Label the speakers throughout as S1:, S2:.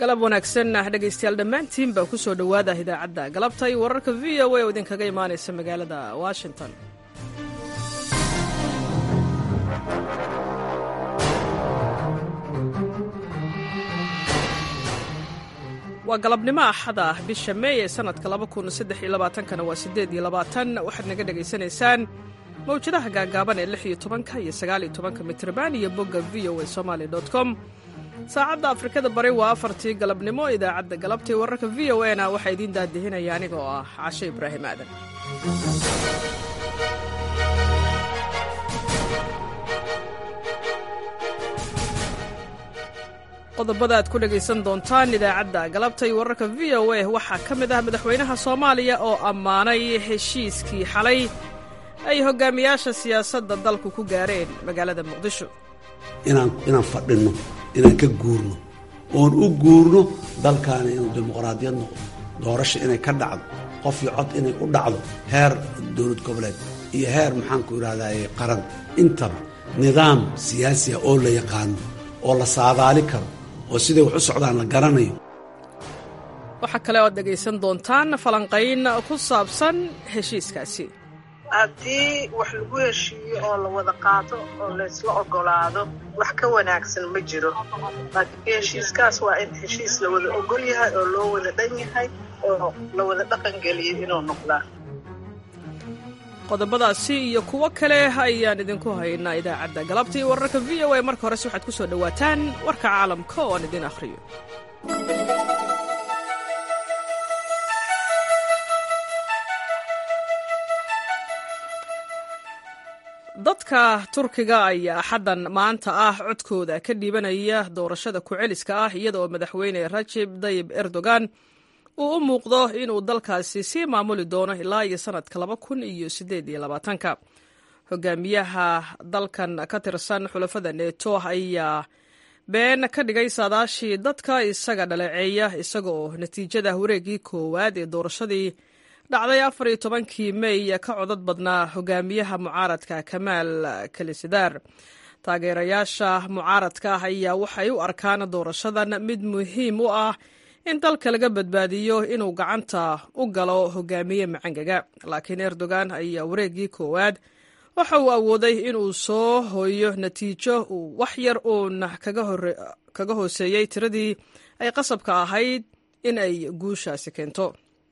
S1: galab wanaagsan dhegaystayaal dhammaantiin baa ku soo dhowaada idaacadda galabta iyo wararka v o a oo idinkaga imaanaysa magaalada washington waa galabnimo axada ah bisha meey ee sannadka kana waa waxaad naga dhegaysanaysaan mawjadaha gaagaaban ee ka iyo mitrban iyo bogga v o a somaly com saacadda afrikada bari waa afartii galabnimo idaacadda galabtai wararka v o a na waxaa idiin daadihinaya aniga oo ah cashe ibraahim aadan qodobada aad ku dhegaysan doontaan idaacadda galabta iyo wararka v o a waxaa ka mid ah madaxweynaha soomaaliya oo ammaanay heshiiskii xalay ay hogaamiyaasha siyaasadda dalku ku gaareen magaalada muqdisho
S2: inaan fadhinno inaan ka guurno oon u guurno dalkaani inuu dimuqraadiyad noqdo doorasha inay ka dhacdo qof iyo cod inay u dhacdo heer dowlad goboleed iyo heer maxaanku idhahdaye qaran intaba nidaam siyaasiya oo la yaqaano oo la saadaali karo oo siday wax u socdaan la garanayo
S1: waxaa kale oad dhegaysan doontaan falanqayn ku saabsan heshiiskaasi
S3: haddii wax lagu heshiiyo oo la wada qaato oo laysla ogolaado wax ka wanaagsan ma jiro laakiin heshiiskaas waa in heshiis la wada ogol yahay oo loo wada dhan yahay oo la wada dhaqan geliyo inuu noqdaa
S1: qodobadaasi iyo kuwo kale ayaan idinku haynaa idaacadda galabta iyo wararka v o a marka horese waxaad ku soo dhowaataan warka caalamka oo aan idin akhriyo dadka turkiga ayaa axaddan maanta ah codkooda ka dhiibanaya doorashada ku-celiska ah iyada oo madaxweyne rajib dayib erdogan uu u muuqdo inuu dalkaasi sii maamuli doono ilaa iyo sannadka laba kun iyo siddeed iyo labaatanka hogaamiyaha dalkan ka tirsan xulafada neeto ayaa been ka dhigay saadaashii dadka isaga dhaleeceeya isaga oo natiijada wareeggii koowaad ee doorashadii dhacday afar iyo tobankii mey ka codad badnaa hogaamiyaha mucaaradka kamaal kalisadar taageerayaasha mucaaradka ah ayaa waxay u arkaan doorashadan mid muhiim u ah in dalka laga badbaadiyo inuu gacanta u galo hogaamiye macangaga laakiin erdogan ayaa wareeggii koowaad waxa uu awooday inuu soo hooyo natiijo uu wax yar uun kaga hooseeyey tiradii ay qasabka ahayd in ay guushaasi keento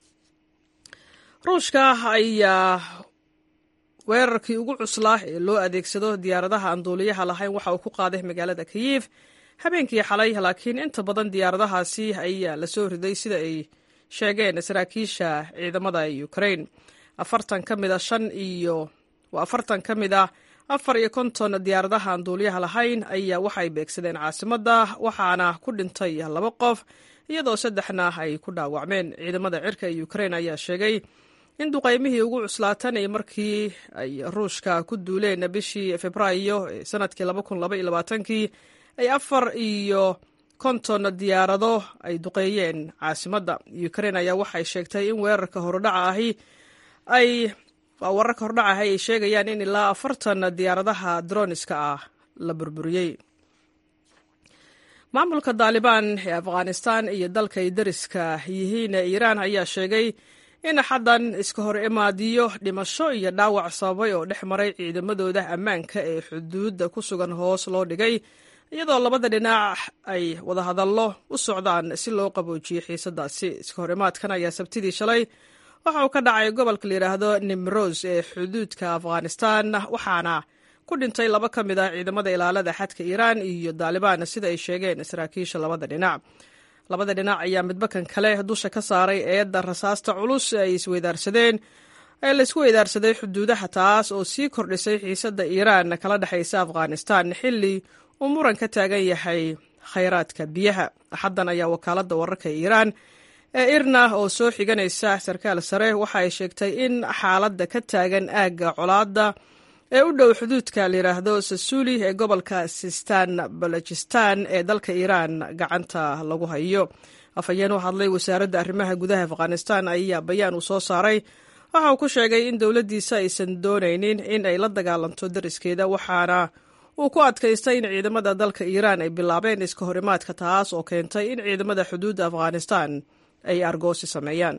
S1: ruushka ayaa weerarkii ugu cuslaa ee loo adeegsado diyaaradaha aan duuliyaha lahayn waxa uu ku qaaday magaalada kiyif habeenkii xalay laakiin inta badan diyaaradahaasi ayaa la soo riday sida ay sheegeen saraakiisha ciidamada ukrain afartan ka mid a shan iyo waa afartan ka mid ah afar iyo konton diyaaradaha aan duuliyaha lahayn ayaa waxay beegsadeen caasimadda waxaana ku dhintay laba qof iyadoo saddexna ay ku dhaawacmeen ciidamada cirka ee ukrain ayaa sheegay in duqaymihii ugu cuslaatanay markii ay ruushka ku duuleen bishii februaayo ee sanadkii kii ay afar iyo konton diyaarado ay duqeeyeen caasimadda ukrain ayaa waxay sheegtay in weerarka hordhaca ahi ay wararka hordhaca ahi ay sheegayaan in ilaa afartan diyaaradaha droniska ah la burburiyey maamulka daalibaan ee afghanistan iyo dalka ay dariska yihiin ee iiraan ayaa sheegay in xaddan iska hor imaadiyo dhimasho iyo dhaawac sababay oo dhex maray ciidamadooda ammaanka ee xuduudda ku sugan hoos loo dhigay iyadoo labada dhinac ay wadahadallo u socdaan si loo qaboojiyo xiisadaasi iska hor imaadkan ayaa sabtidii shalay waxa uu ka dhacay gobolka la yidhaahdo nimros ee xuduudka afghanistan waxaana ku dhintay laba ka mid ah ciidamada ilaalada xadka iiraan iyo daalibaan sida ay sheegeen saraakiisha labada dhinac labada dhinac ayaa midbakan kale dusha ka saaray eedda rasaasta culus ay isweydaarsadeen ee laisku weydaarsaday xuduudaha taas oo sii kordhisay xiisadda iiraan kala dhexaysa afghanistan xilli uu muran ka taagan yahay khayraadka biyaha axaddan ayaa wakaaladda wararka iiraan ee irna oo soo xiganaysa sarkaal sare waxa ay sheegtay in xaaladda ka taagan aagga colaadda ee u dhow xuduudka layidhaahdo sasuuli ee gobolka sistan balojistan ee dalka iiraan gacanta lagu hayo afhayeen u hadlay wasaaradda arrimaha gudaha afghanistan ayaa bayaan uu soo saaray waxa uu ku sheegay in dowladdiisa aysan doonaynin in ay la dagaalanto dariskeeda waxaana uu ku adkaystay in ciidamada dalka iiraan ay bilaabeen iska horimaadka taas oo keentay in ciidamada xuduudda afghanistan ay argoosi sameeyaan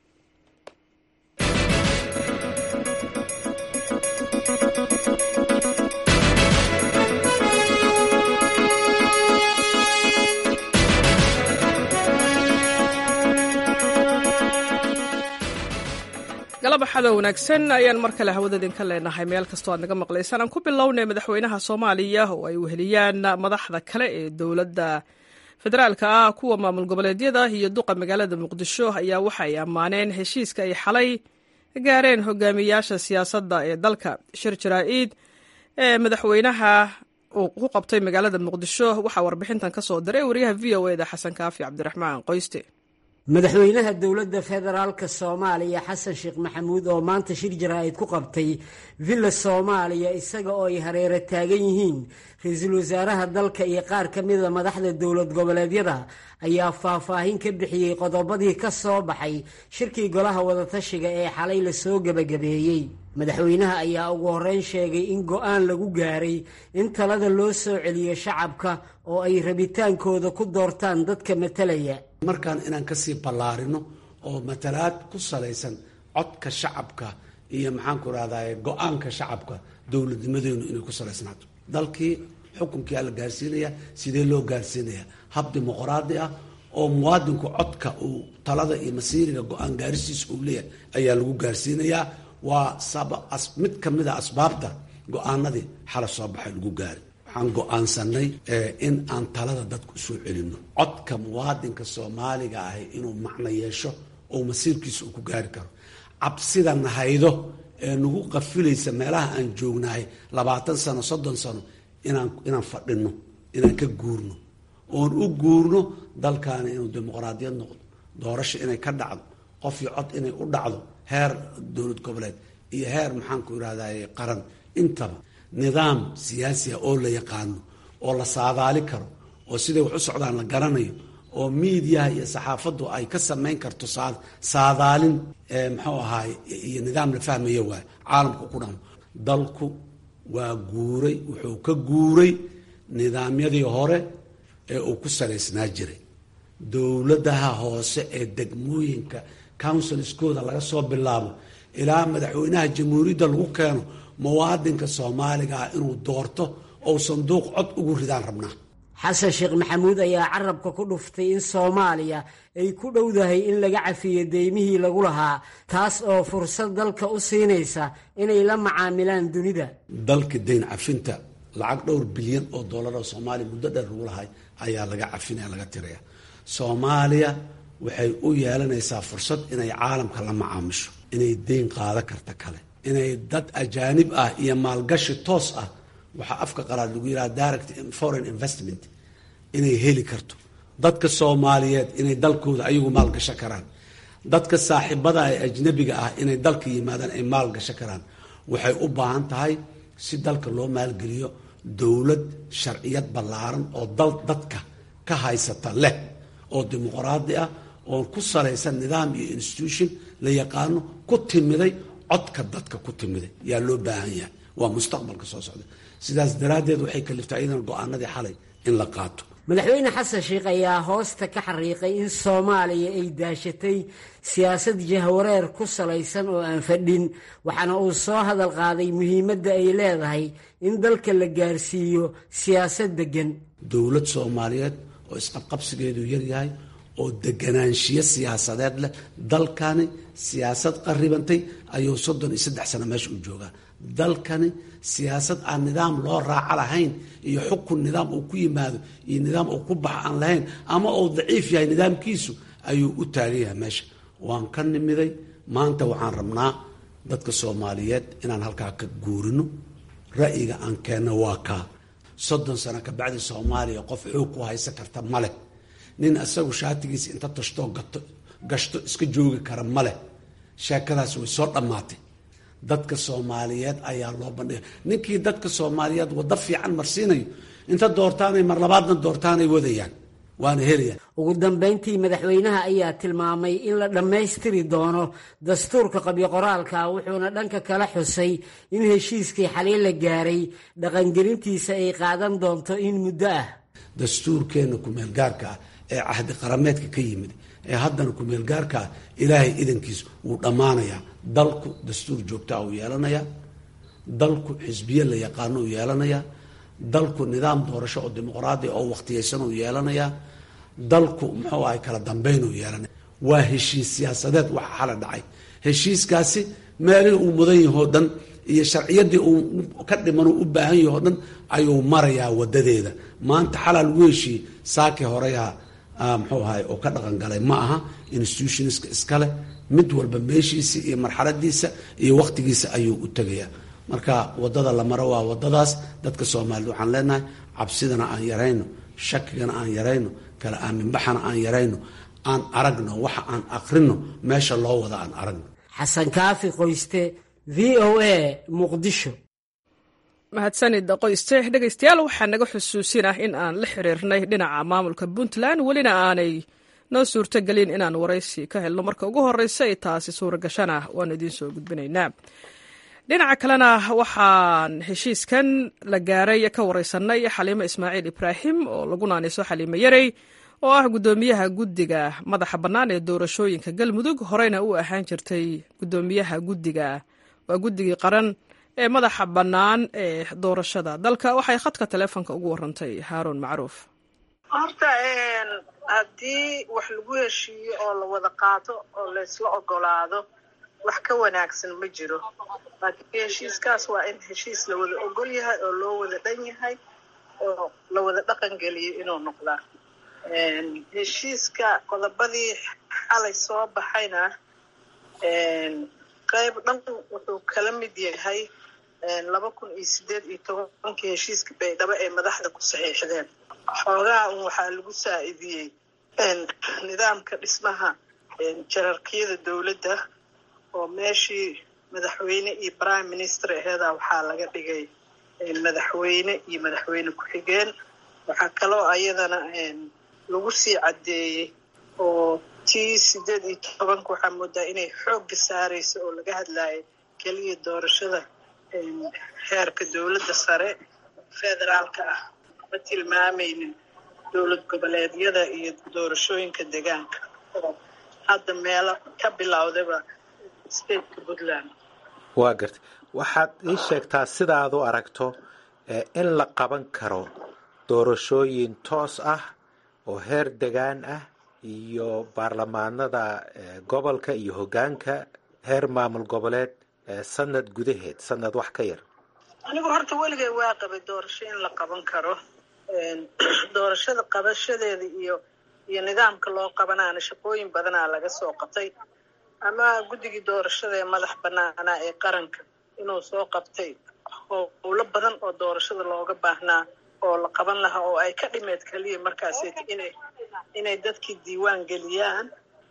S1: galabaxada wanaagsan ayaan mar kale hawada idinka leenahay meel kastoo aad naga maqlaysaan aan ku bilownay madaxweynaha soomaaliya oo ay weheliyaan madaxda kale ee dowladda federaalka ah kuwa maamul goboleedyada iyo duqa magaalada muqdisho ayaa waxa ay ammaaneen heshiiska ay xalay gaareen hogaamiyaasha siyaasadda ee dalka shir jaraa-id ee madaxweynaha uu ku qabtay magaalada muqdisho waxaa warbixintan ka soo diray wariyaha v o eda xasan kaafi cabdiraxmaan qoyste
S4: madaxweynaha dowladda federaalka soomaaliya xasan sheekh maxamuud oo maanta shir jaraa-id ku qabtay villa soomaaliya isaga oo ay hareero taagan yihiin ra-iisul wasaaraha dalka iyo qaar ka mida madaxda dowlad goboleedyada ayaa faahfaahin ka bixiyey qodobadii ka soo baxay shirkii golaha wadatashiga ee xalay lasoo gebagabeeyey madaxweynaha ayaa ugu horreyn sheegay in go-aan lagu gaaray in talada loo soo celiyo shacabka oo ay rabitaankooda ku doortaan dadka matalaya
S2: markaan inaan kasii ballaarino oo matalaad ku salaysan codka shacabka iyo maxaanku rahdaye go-aanka shacabka dowladnimadeenu inay ku salaysnaato dalkii xukunkia la gaarsiinaya sidee loo gaarsiinaya hab dimuqraadi ah oo muwaadinku codka uu talada iyo masiiriga go-aan gaarisiisa uu leeyahay ayaa lagu gaarsiinayaa waa mid ka mid a asbaabta go-aanadii xala soo baxay lagu gaari waxaan go-aansanay in aan talada dadku usoo celino codka muwaadinka soomaaliga ahi inuu macno yeesho oo masiirkiisa uu ku gaari karo cabsida nahaydo ee nagu qafilaysa meelaha aan joognahay labaatan sano soddon sano inaan inaan fadhino inaan ka guurno oon u guurno dalkaani inuu dimuqraadiyad noqdo doorasho inay ka dhacdo qof iyo cod inay u dhacdo heer dowlad goboleed iyo heer maxaanku irahdaye qaran intaba nidaam siyaasiya oo la yaqaano oo la saadaali karo oo siday wax u socdaan la garanayo oo miidiyaha iyo saxaafaddu ay ka samayn karto saadaalin muxuu ahaay iyo nidaam la fahmaya waay caalamku ku dhamo dalku waa guuray wuxuu ka guuray nidaamyadii hore ee uu ku salaysnaa jiray dowladaha hoose ee degmooyinka counsilskooda laga soo bilaabo ilaa madaxweynaha jamhuuriyadda lagu keeno muwaadinka soomaaliga ah inuu doorto ou sanduuq cod ugu ridaan rabnaa
S4: xasan sheekh maxamuud ayaa carabka ku dhuftay in soomaaliya ay ku dhowdahay in laga cafiyo deymihii lagu lahaa taas oo fursad dalka u siinaysa inay la macaamilaan dunida
S2: dalka dayn cafinta lacag dhowr bilyan oo dollar oo soomaaliya muddo dheer lagu lahay ayaa laga cafinaya laga tiraya soomaaliya waxay u yeelanaysaa fursad inay caalamka la macaamisho inay deyn qaado karta kale inay dad ajaanib ah iyo maalgashi toos ah waxaa afka qalaad lagu yidhaha direct foreign investment inay heli karto dadka soomaaliyeed inay dalkooda ayagu maalgasho karaan dadka saaxiibada ee ajnabiga ah inay dalka yimaadaan ay maalgasho karaan waxay u baahan tahay si dalka loo maalgeliyo dowlad sharciyad ballaaran oo dal dadka ka haysata leh oo dimuqraadi ah oo ku salaysan nidaam iyo institution la yaqaano ku timiday codka dadka ku timiday yaa loo baahan yahay waa mustaqbalka soo socda sidaas daraaddeed waxay kaliftay iyadan go-aanadii xalay in la qaato
S4: madaxweyne xasan sheekh ayaa hoosta ka xariiqay in soomaaliya ay daashatay siyaasad jahwareer ku salaysan oo aan fadhin waxaana uu soo hadal qaaday muhiimadda ay leedahay in dalka la gaarsiiyo siyaasad deggan
S2: dowlad soomaaliyeed oo isqabqabsigeedu yaryahay oo deganaanshiyo siyaasadeed leh dalkani siyaasad qaribantay ayuu soddon iyo saddex sano meesha u joogaa dalkani siyaasad aan nidaam loo raaco lahayn iyo xukun nidaam uu ku yimaado iyo nidaam uu ku baxa aan lahayn ama uu daciif yahay nidaamkiisu ayuu u taagan yahay meesha waan ka nimiday maanta waxaan rabnaa dadka soomaaliyeed inaan halkaa ka guurino ra'yiga aan keenno waa kaa soddon sano kabacdi soomaaliya qof xoog ku haysan karta maleh nin isagu shaatigiisa inta tashtoo gato gashto iska joogi kara maleh sheekadaas way soo dhammaatay dadka soomaaliyeed ayaa loo bandhiga ninkii dadka soomaaliyeed waddo fiican marsiinayo inta doortaanay mar labaadna doortaanay wadayaan waana helaya
S4: ugu dambayntii madaxweynaha ayaa tilmaamay in la dhammaystiri doono dastuurka qabyo qoraalka wuxuuna dhanka kala xusay in heshiiskii xaliin la gaaray dhaqangelintiisa ay qaadan doonto in muddo ah
S2: dastuurkeenna kumeelgaarka ah ee cahdi qarameedka ka yimid ee haddana kumeelgaarka ah ilaahay idankiis wuu dhammaanayaa dalku dastuur joogtaa uu yeelanayaa dalku xisbiye la yaqaano uu yeelanayaa dalku nidaam doorasho oo dimuqraadi oo wakhtiyaysan uu yeelanayaa dalku muxuu ahay kala dambayn uu yeelanaya waa heshiis siyaasadeed waxa xala dhacay heshiiskaasi meelihii uu mudan yahoo dhan iyo sharciyadii uu ka dhiman uu u baahan yahoo dhan ayuu marayaa wadadeeda maanta xalaa lagu heshiiyey saaki horeyaha muxuu ahay oo ka dhaqan galay ma aha institutionska iskale mid walba meeshiisa iyo marxaladiisa iyo wakhtigiisa ayuu u tegayaa marka wadada la maro waa wadadaas dadka soomaalida waxaan leenahay cabsidana aan yarayno shakigana aan yarayno kala aaminbaxana aan yarayno aan aragno waxa aan akrino meesha loo wada aan aragno
S4: xasan kaafi qoyste v o a muqdisho
S1: mahadsanid qoyste dhegaystayaal waxaa naga xusuusinah in aan la xiriirnay dhinaca maamulka puntland welina aanay noo suurtogelin inaan waraysi ka helno marka ugu horeysa ay taasi suuragashana waan idiin soo gudbinaynaa dhinaca kalena waxaan heshiiskan la gaaray ka wareysanay xaliimo ismaaciil ibraahim oo lagu naanayso xaliimo yarey oo ah guddoomiyaha guddiga madaxa bannaan ee doorashooyinka galmudug horeyna u ahaan jirtay guddoomiyaha guddiga waa guddigii qaran ee madaxa bannaan ee doorashada dalka waxay khadka taleefonka ugu warantay haaruun macruuf
S3: horta haddii wax lagu heshiiyo oo la wada qaato oo laysla ogolaado wax ka wanaagsan ma jiro laakiin heshiiskaas waa in heshiis la wada ogol yahay oo loo wada dhan yahay oo la wada dhaqan geliyo inuu noqdaa heshiiska qodobadii xalay soo baxayna qayb dhan wuxuu kala mid yahay laba kun iyo sideed iyo tobankii heshiiska baydhabo ee madaxda ku saxiixdeen xoogaha un waxaa lagu saa-idiyey nidaamka dhismaha jararkiyada dowladda oo meeshii madaxweyne iyo prime minister aheeda waxaa laga dhigay madaxweyne iyo madaxweyne ku-xigeen waxaa kaloo ayadana lagu sii caddeeyey oo tii sideed iyo tobanka waxaa moodaa inay xoogga saarayso oo laga hadlayo keliya doorashada heerka dowladda sare federaalka ah ma tilmaamaynin dowlad goboleedyada iyo doorashooyinka deegaanka oo hadda meelo ka bilowdaba stateka puntland
S5: waa gartay waxaad ii sheegtaa sidaad u aragto in la qaban karo doorashooyin toos ah oo heer degaan ah iyo baarlamaanada gobolka iyo hoggaanka heer maamul goboleed sanad gudaheed sanad wax ka yar
S3: anigu horta weligay waa qabay doorasho in la qaban karo doorashada qabashadeeda iyo iyo nidaamka loo qabanaana shaqooyin badanaa laga soo qabtay ama guddigii doorashada ee madax banaanaa ee qaranka inuu soo qabtay howlo badan oo doorashada looga baahnaa oo la qaban lahaa oo ay ka dhimeed keliya markaas inay inay dadkii diiwaan geliyaan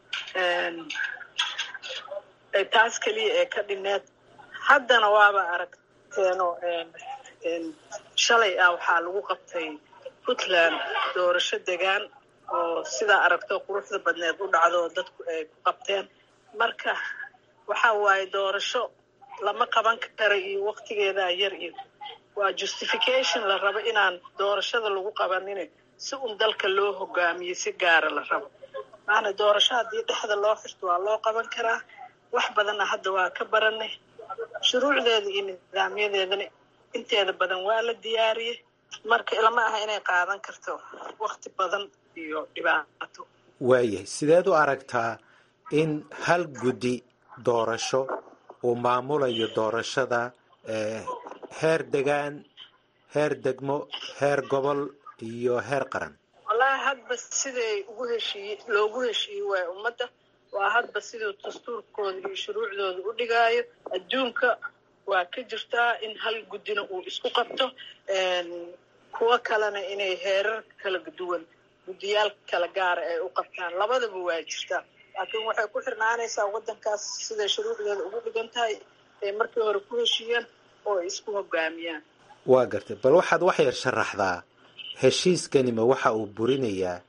S3: taas keliya ee ka dhimeed haddana waaba aragteeno shalay ah waxaa lagu qabtay puntland doorasho degaan oo sidaa aragto quruxda badneed u dhacdo dadku ay ku qabteen marka waxa waaye doorasho lama qaban kara iyo waktigeedaa yar iyo waa justification la rabo inaan doorashada lagu qabanin si un dalka loo hogaamiyo si gaara la rabo maana doorasho haddii dhexda loo xirto waa loo qaban karaa wax badanna hadda waa ka baranay shuruucdeeda iyo nidaamyadeedana inteeda badan waa la diyaariyey marka ilama aha inay qaadan karto wakti badan iyo dhibaato
S5: waayahay sideed u aragtaa in hal guddi doorasho uu maamulayo doorashada heer degaan heer degmo heer gobol iyo heer qaran
S3: wallaahi hadba siday ugu heshiiye loogu heshiiyey waay ummadda waa hadba siduu dastuurkooda iyo shuruucdooda u dhigaayo adduunka waa ka jirtaa in hal guddina uu isku qabto kuwo kalena inay heerar kala duwan guddiyaal kala gaara ay u qabtaan labadaba waa jirtaa laakiin waxay ku xirnaanaysaa waddankaas siday shuruucdeeda ugu dhigan tahay ay markii hore ku heshiiyeen oo ay isku hogaamiyaan
S5: waa gartay bal waxaad wax yar sharaxdaa heshiiskanima waxa uu burinayaa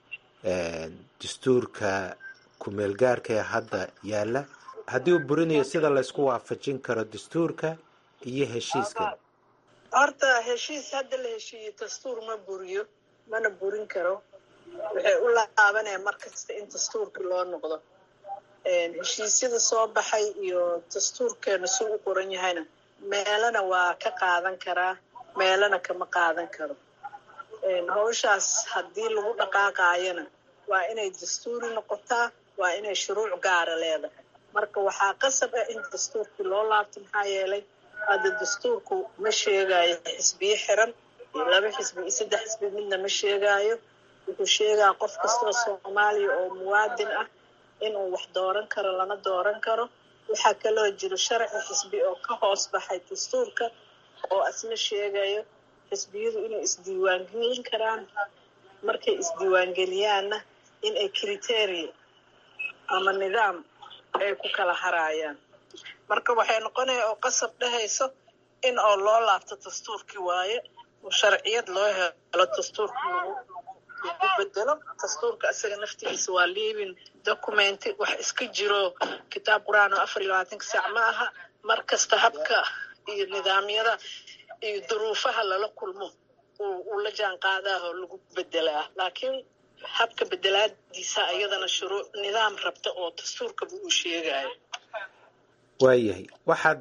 S5: dastuurka ku-meelgaarka ee hadda yaalla haddii uu burinayo sida laysku waafajin karo dastuurka iyo heshiiskan
S3: horta heshiis hadda la heshiiyey dastuur ma buriyo mana burin karo waxay u laabanaya mar kasta in dastuurka loo noqdo heshiisyada soo baxay iyo dastuurkeena si u qoran yahayna meelana waa ka qaadan karaa meelana kama qaadan karo hawshaas haddii lagu dhaqaaqaayana waa inay dastuuri noqotaa waa inay shuruuc gaara leedahay marka waxaa qasab ah in dastuurkii loo laabto maxaa yeelay hadda dastuurku ma sheegaayo xisbiyo xiran iyo laba xisbi iyo saddex xisbi midna ma sheegaayo wuxuu sheegaa qof kastoo soomaaliya oo muwaadin ah inuu wax dooran karo lana dooran karo waxaa kaloo jiro sharci xisbi oo ka hoos baxay dastuurka oo asna sheegayo xisbiyadu inay isdiiwaangelin karaan markay isdiiwaangeliyaanna in ay criteria ama nidaam ay ku kala haraayaan marka waxay noqonaya oo qasab dhehayso in oo loo laabto dastuurkii waaye oo sharciyad loo helo dastuurka lagu lagu bedelo dastuurka isaga naftigiisa waa living documenti wax iska jiro kitaab qur-aan oo afar iyo labaatanka saac ma aha mar kasta habka iyo nidaamyada iyo duruufaha lala kulmo uu la jaan qaadaa oo lagu bedelaa laakiin habka bedelaadiisa iyadana shuruuc nidaam rabta oo dastuurkaba uu sheegayo
S5: waayahay waxaad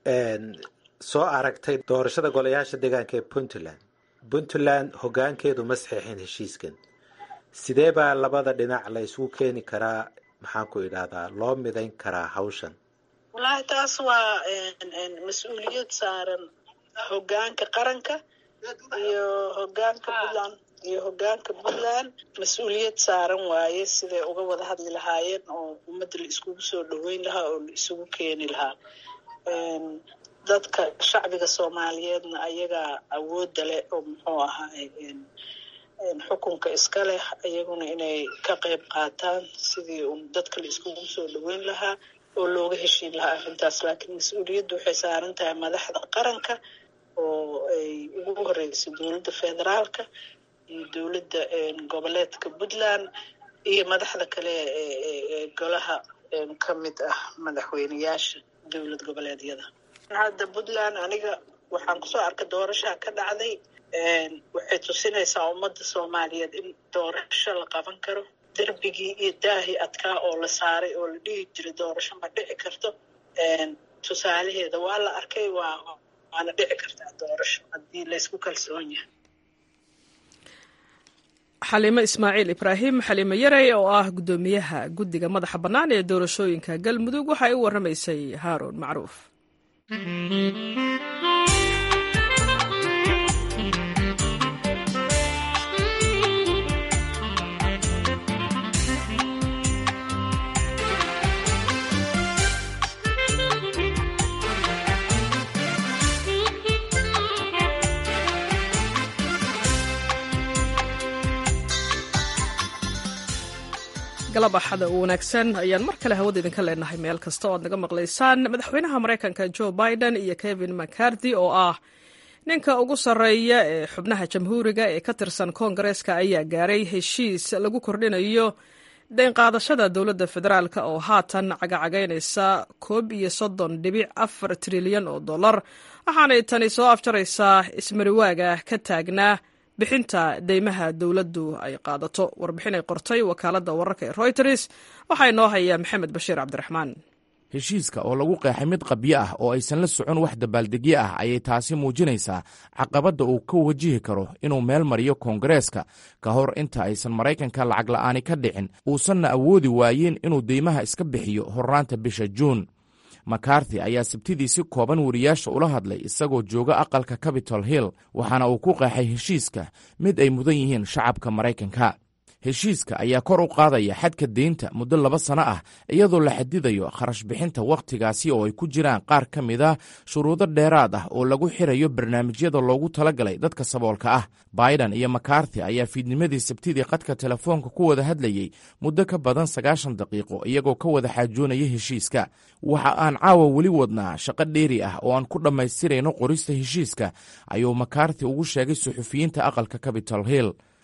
S5: soo aragtay doorashada golayaasha deegaanka ee puntland puntland hoggaankeedu ma saxiixin heshiiskan sidee baa labada dhinac la isugu keeni karaa maxaan ku idhahdaa loo midayn karaa hawshan
S3: wallaahi taas waa mas-uuliyad saaran hoggaanka qaranka iyo hoggaanka puntland iyo hoggaanka puntland mas-uuliyad saaran waaye siday uga wada hadli lahaayeen oo ummadda la iskugu soo dhoweyn lahaa oo la isugu keeni lahaa dadka shacbiga soomaaliyeedna ayagaa awoodda leh oo muxuu ahaa xukunka iska leh iyaguna inay ka qayb qaataan sidii un dadka la iskugu soo dhoweyn lahaa oo looga heshiin lahaa arrintaas laakiin mas-uuliyaddu waxay saaran tahay madaxda qaranka oo ay ugu horeysa dowladda federaalka iyo dowladda goboleedka puntland iyo madaxda kale ee golaha ka mid ah madaxweyneyaasha dowlad goboleedyada hadda puntland aniga waxaan kusoo arkay doorashaa ka dhacday waxay tusinaysaa ummadda soomaaliyeed in doorasho la qaban karo derbigii iyo daahii adkaa oo la saaray oo la dhihi jiray doorasho ma dhici karto tusaalaheeda waa la arkay waa waana dhici kartaa doorasho haddii laysku kalsoon yahay
S1: xaliimo ismaaciil ibraahim xaliimo yarey oo ah guddoomiyaha guddiga madaxa bannaan ee doorashooyinka galmudug waxay u warramaysay haaruun macruuf galab axada u wanaagsan ayaan mar kale hawada idinka leenahay meel kasta oo aad naga maqlaysaan madaxweynaha maraykanka joe biden iyo kevin mccarthy oo ah ninka ugu sarreeya ee xubnaha jamhuuriga ee ka tirsan koongareeska ayaa gaaray heshiis lagu kordhinayo deynqaadashada dowladda federaalk oo haatan cagacagaynaysa koob iyo soddon dhibic afar trilyan oo dollar waxaanay tani soo afjaraysaa ismariwaaga ka taagnaa bixinta deymaha dowladdu ay qaadato warbixin ay qortay wakaaladda wararka ee royters waxaa inoo haya maxamed bashiir cabdiraxmaan
S6: heshiiska oo lagu qeexay mid qabyo ah oo aysan la socon wax dabaaldegyo ah ayay taasi muujinaysaa caqabadda uu ka wajihi karo inuu meel mariyo koongareeska ka hor inta aysan maraykanka lacag la'aani ka dhicin uusanna awoodi waayin inuu deymaha iska bixiyo hornaanta bisha juun makarthi ayaa sabtidii si kooban wariyaasha ula hadlay isagoo jooga aqalka capitol hill waxaana uu ku qeexay heshiiska mid ay mudan yihiin shacabka maraykanka heshiiska ayaa kor u qaadaya xadka deynta muddo laba sano ah iyadoo la xadidayo kharash bixinta wakhtigaasi oo ay ku jiraan qaar ka mid a shuruudo dheeraad ah oo lagu xirayo barnaamijyada loogu talagalay dadka saboolka ah biden iyo makarthi ayaa fiidnimadii sabtidii qadka telefoonka ku wada hadlayey muddo ka badan sagaashan daqiiqo iyagoo ka wada xaajoonaya heshiiska waxa aan caawa weli wadnaa shaqo dheeri ah oo aan ku dhammaystirayno qorista heshiiska ayuu makarthi ugu sheegay suxufiyiinta aqalka capitol hill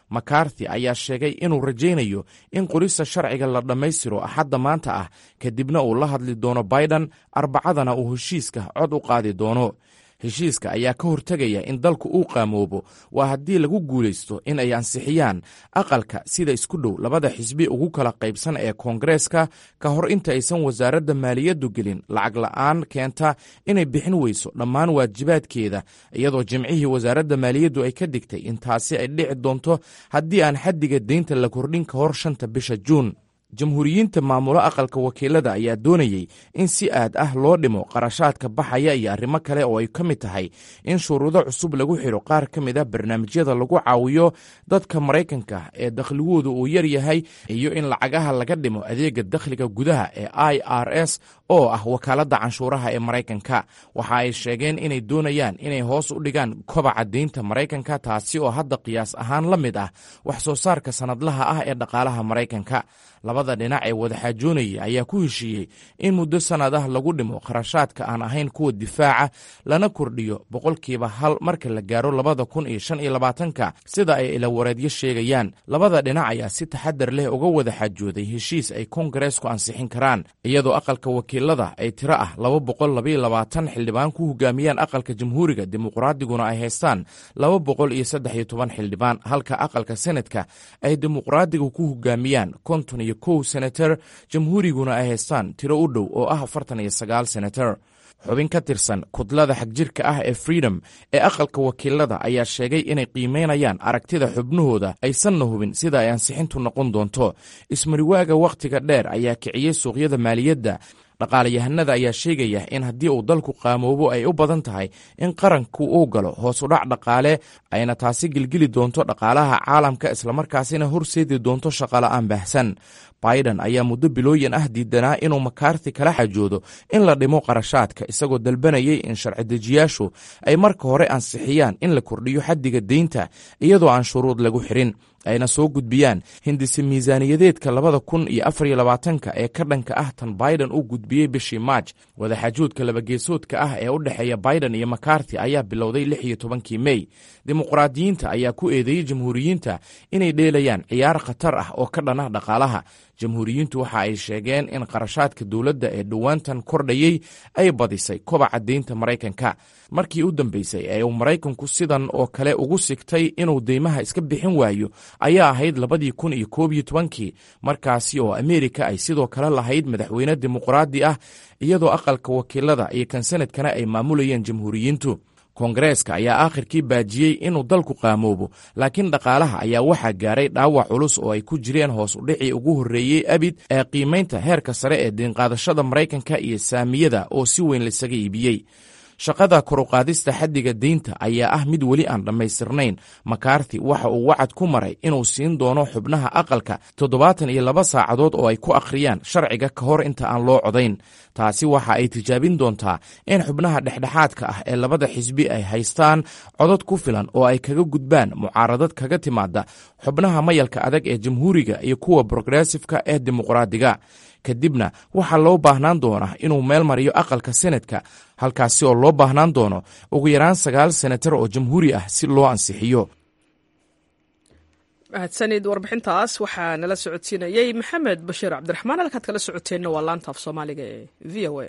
S6: makarthi ayaa sheegay inuu rajaynayo in qorista sharciga la dhammaystiro axadda maanta ah kadibna uu la hadli doono baidan arbacadana uu heshiiska cod u qaadi doono heshiiska ayaa ka hortegaya in dalku uu qaamoobo waa haddii lagu guulaysto in ay ansixiyaan aqalka sida isku dhow labada xisbi ugu kala qaybsan ee koongareeska ka hor inta aysan wasaaradda maaliyaddu gelin lacag la'aan keenta inay bixin weyso dhammaan waajibaadkeeda iyadoo jimcihii wasaaradda maaliyaddu ay ka digtay in taasi ay dhici doonto haddii aan xaddiga deynta la kordhin ka hor shanta bisha juun jamhuuriyiinta maamulo aqalka wakiilada ayaa doonayey in si aad ah loo dhimo qarashaadka baxaya iyo arrimo kale oo ay ka mid tahay in shuruudo cusub lagu xidho qaar ka mid a barnaamijyada lagu caawiyo dadka maraykanka ee dakhligoodu uu yar yahay iyo in lacagaha laga dhimo adeega dakhliga gudaha ee i r s oo ah wakaaladda canshuuraha ee maraykanka waxa ay sheegeen inay doonayaan inay hoos u dhigaan kobaca deynta maraykanka taasi oo hadda qiyaas ahaan la mid ah wax soo saarka sannadlaha ah ee dhaqaalaha maraykanka labada dhinac ee wadaxaajoonaya ayaa ku heshiiyey in muddo sannad ah lagu dhimo kharashaadka aan ahayn kuwa difaaca lana kordhiyo boqolkiiba hal marka la gaaro labada kun iyo shan iyo labaatanka sida ay ilawareedyo sheegayaan labada dhinac ayaa si taxadar leh uga wada xaajooday heshiis ay koongareesku ansixin karaan iyadoo aqalka wakiilada ay tiro ah laba boqol labaiyo labaatan xildhibaan ku hogaamiyaan aqalka jamhuuriga dimuqraadiguna ay haystaan laba boqol iyo saddex iyo toban xildhibaan halka aqalka senadka ay dimuqraadiga ku hogaamiyaan konton iyo kow senator jamhuuriguna ay haystaan tiro u dhow oo ah afartan iyo sagaal senator xubin ka tirsan kudlada xagjirka ah ee freedom ee aqalka wakiilada ayaa sheegay inay qiimeynayaan aragtida xubnahooda aysanna hubin sida ay ansixintu noqon doonto ismariwaaga wakhtiga dheer ayaa kiciyey suuqyada maaliyadda dhaqaalayahanada ayaa sheegaya in haddii uu dalku qaamoobo ay u badan tahay in qaranku uu galo hoos u dhac dhaqaale ayna taasi gilgili doonto dhaqaalaha caalamka islamarkaasina horseedi doonto shaqola'aan baahsan biden ayaa muddo bilooyin ah diidanaa inuu makarthi kala xajoodo in la dhimo qarashaadka isagoo dalbanayay in sharci-dejiyaashu ay marka hore ansixiyaan in la kordhiyo xaddiga deynta iyadoo aan shuruud lagu xirin ayna soo gudbiyaan hindise miisaaniyadeedka labada kun iyo afar iyo labaatanka ee ka dhanka ah tan biden uu gudbiyey bishii maaj wadaxaajoodka labageesoodka ah ee u dhexeeya biden iyo makarthi ayaa bilowday lix iyo tobankii mey dimuqraadiyiinta ayaa ku eedeeyey jamhuuriyiinta inay dheelayaan ciyaar khatar ah oo ka dhan ah dhaqaalaha jamhuuriyiintu waxa ay sheegeen in qarashaadka dowladda ee dhowaantan kordhayey ay badisay kobaca deynta maraykanka markii u dambeysay ee uu maraykanku sidan oo kale ugu sigtay inuu deymaha iska bixin waayo ayaa ahayd labadii kun iyo koob iyo tobankii markaasi oo ameerika ay sidoo kale lahayd madaxweyne dimuqraadi ah iyadoo aqalka wakiilada iyo kan sanadkana ay maamulayeen jamhuuriyiintu koongareeska ayaa aakhirkii baajiyey inuu dalku qaamoobo laakiin dhaqaalaha ayaa waxaa gaaray dhaawac culus oo ay ku jireen hoos udhicii ugu horreeyey abid ee qiimaynta heerka sare ee diinqaadashada maraykanka iyo saamiyada oo si weyn laisaga iibiyey shaqada koruqaadista xaddiga deynta ayaa ah mid weli aan dhammaystirnayn makarthi waxa uu wacad ku maray inuu siin doono xubnaha aqalka toddobaatan iyo laba saacadood oo ay ku akhriyaan sharciga ka hor inta aan loo codayn taasi waxa ay tijaabin doontaa in xubnaha dhexdhexaadka ah ee labada xisbi ay haystaan codod ku filan oo ay kaga gudbaan mucaaradad kaga timaada xubnaha mayalka adag ee jamhuuriga iyo kuwa progressifka ee dimuqraadiga kadibna waxaa loo baahnaan doonaa inuu meel mariyo aqalka senadka halkaasi oo loo baahnaan doono ugu yaraan sagaal senatar oo jamhuuri ah si loo ansixiyo
S1: mahadsanid warbixintaas waxaa nala socodsiinayey maxamed bashiir cabdiraxmaan halkaad kala socoteenna waa laanta af soomaaliga ee v o a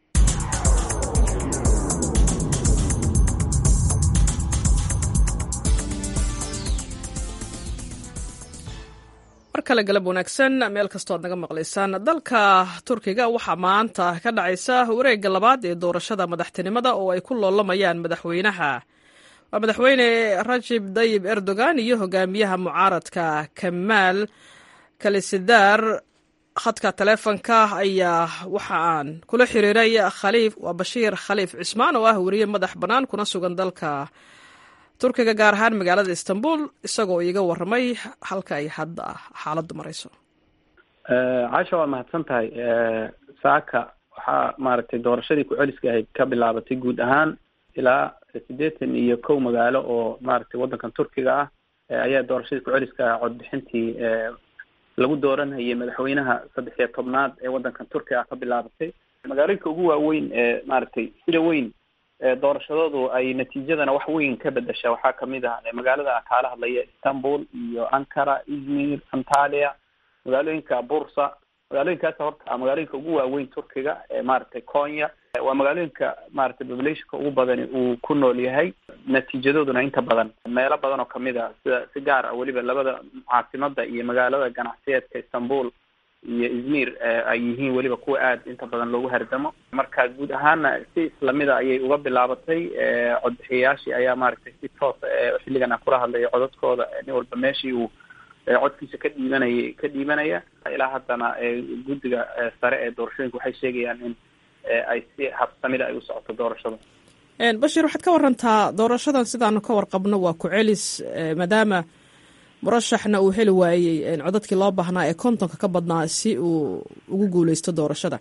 S1: mar kale galab wanaagsan meel kastoo ad naga maqlaysaan dalka turkiga waxaa maanta ka dhacaysa wareegga labaad ee doorashada madaxtinimada oo ay ku loolamayaan madaxweynaha waa madaxweyne rajib dayib erdogan iyo hogaamiyaha mucaaradka kamaal kalisidar khadka taleefonka ayaa waxa aan kula xiriiray khaliif waa bashiir khaliif cismaan oo ah weriye madax bannaan kuna sugan dalka turkiga gaar ahaan magaalada istanbul isagoo iiga waramay halka ay hadda xaaladdu marayso
S7: caasha waa mahadsan tahay saaka waxaa maaragtay doorashadii ku-celiska ahayd ka bilaabatay guud ahaan ilaa siddeetan iyo kow magaalo oo maaragtay waddankan turkiga ah ayaa doorashadii ku-celiska codbixintii lagu dooranayay madaxweynaha saddex iyo tobnaad ee waddankan turkiga ah ka bilaabatay magaalooyinka ugu waaweyn ee maaragtay sida weyn doorashadoodu ay natiijadana wax weyn ka bedesha waxaa kamid ah magaalada kaala hadlaya istanbul iyo ankara izmir antalia magaalooyinka bursa magaalooyinkaas horta magaalooyinka ugu waaweyn turkiga maaragtay konya waa magaalooyinka maaragtay populationka ugu badani uu ku nool yahay natiijadooduna inta badan meelo badan oo kamid a sida si gaar ah weliba labada caasimada iyo magaalada ganacsiyeedka istanbul iyo izmir ay yihiin weliba kuwa aada inta badan loogu hardamo marka guud ahaana si islamida ayay uga bilaabatay codbixiyayaashii ayaa maaragtay si toosa xilligan aan kula hadlayo codadkooda nin walba meeshii uu codkiisa ka dhiibanayay ka dhiibanaya ilaa haddana guddiga sare ee doorashooyinka waxay sheegayaan in ay si habsamida ay u socoto doorashada
S1: bashir waxaad ka warantaa doorashadan sidaanu ka warqabno waa ku celis maadaama murashaxna uu heli waayey codadkii loo baahnaa ee kontonka ka badnaa si uu ugu guuleysto doorashada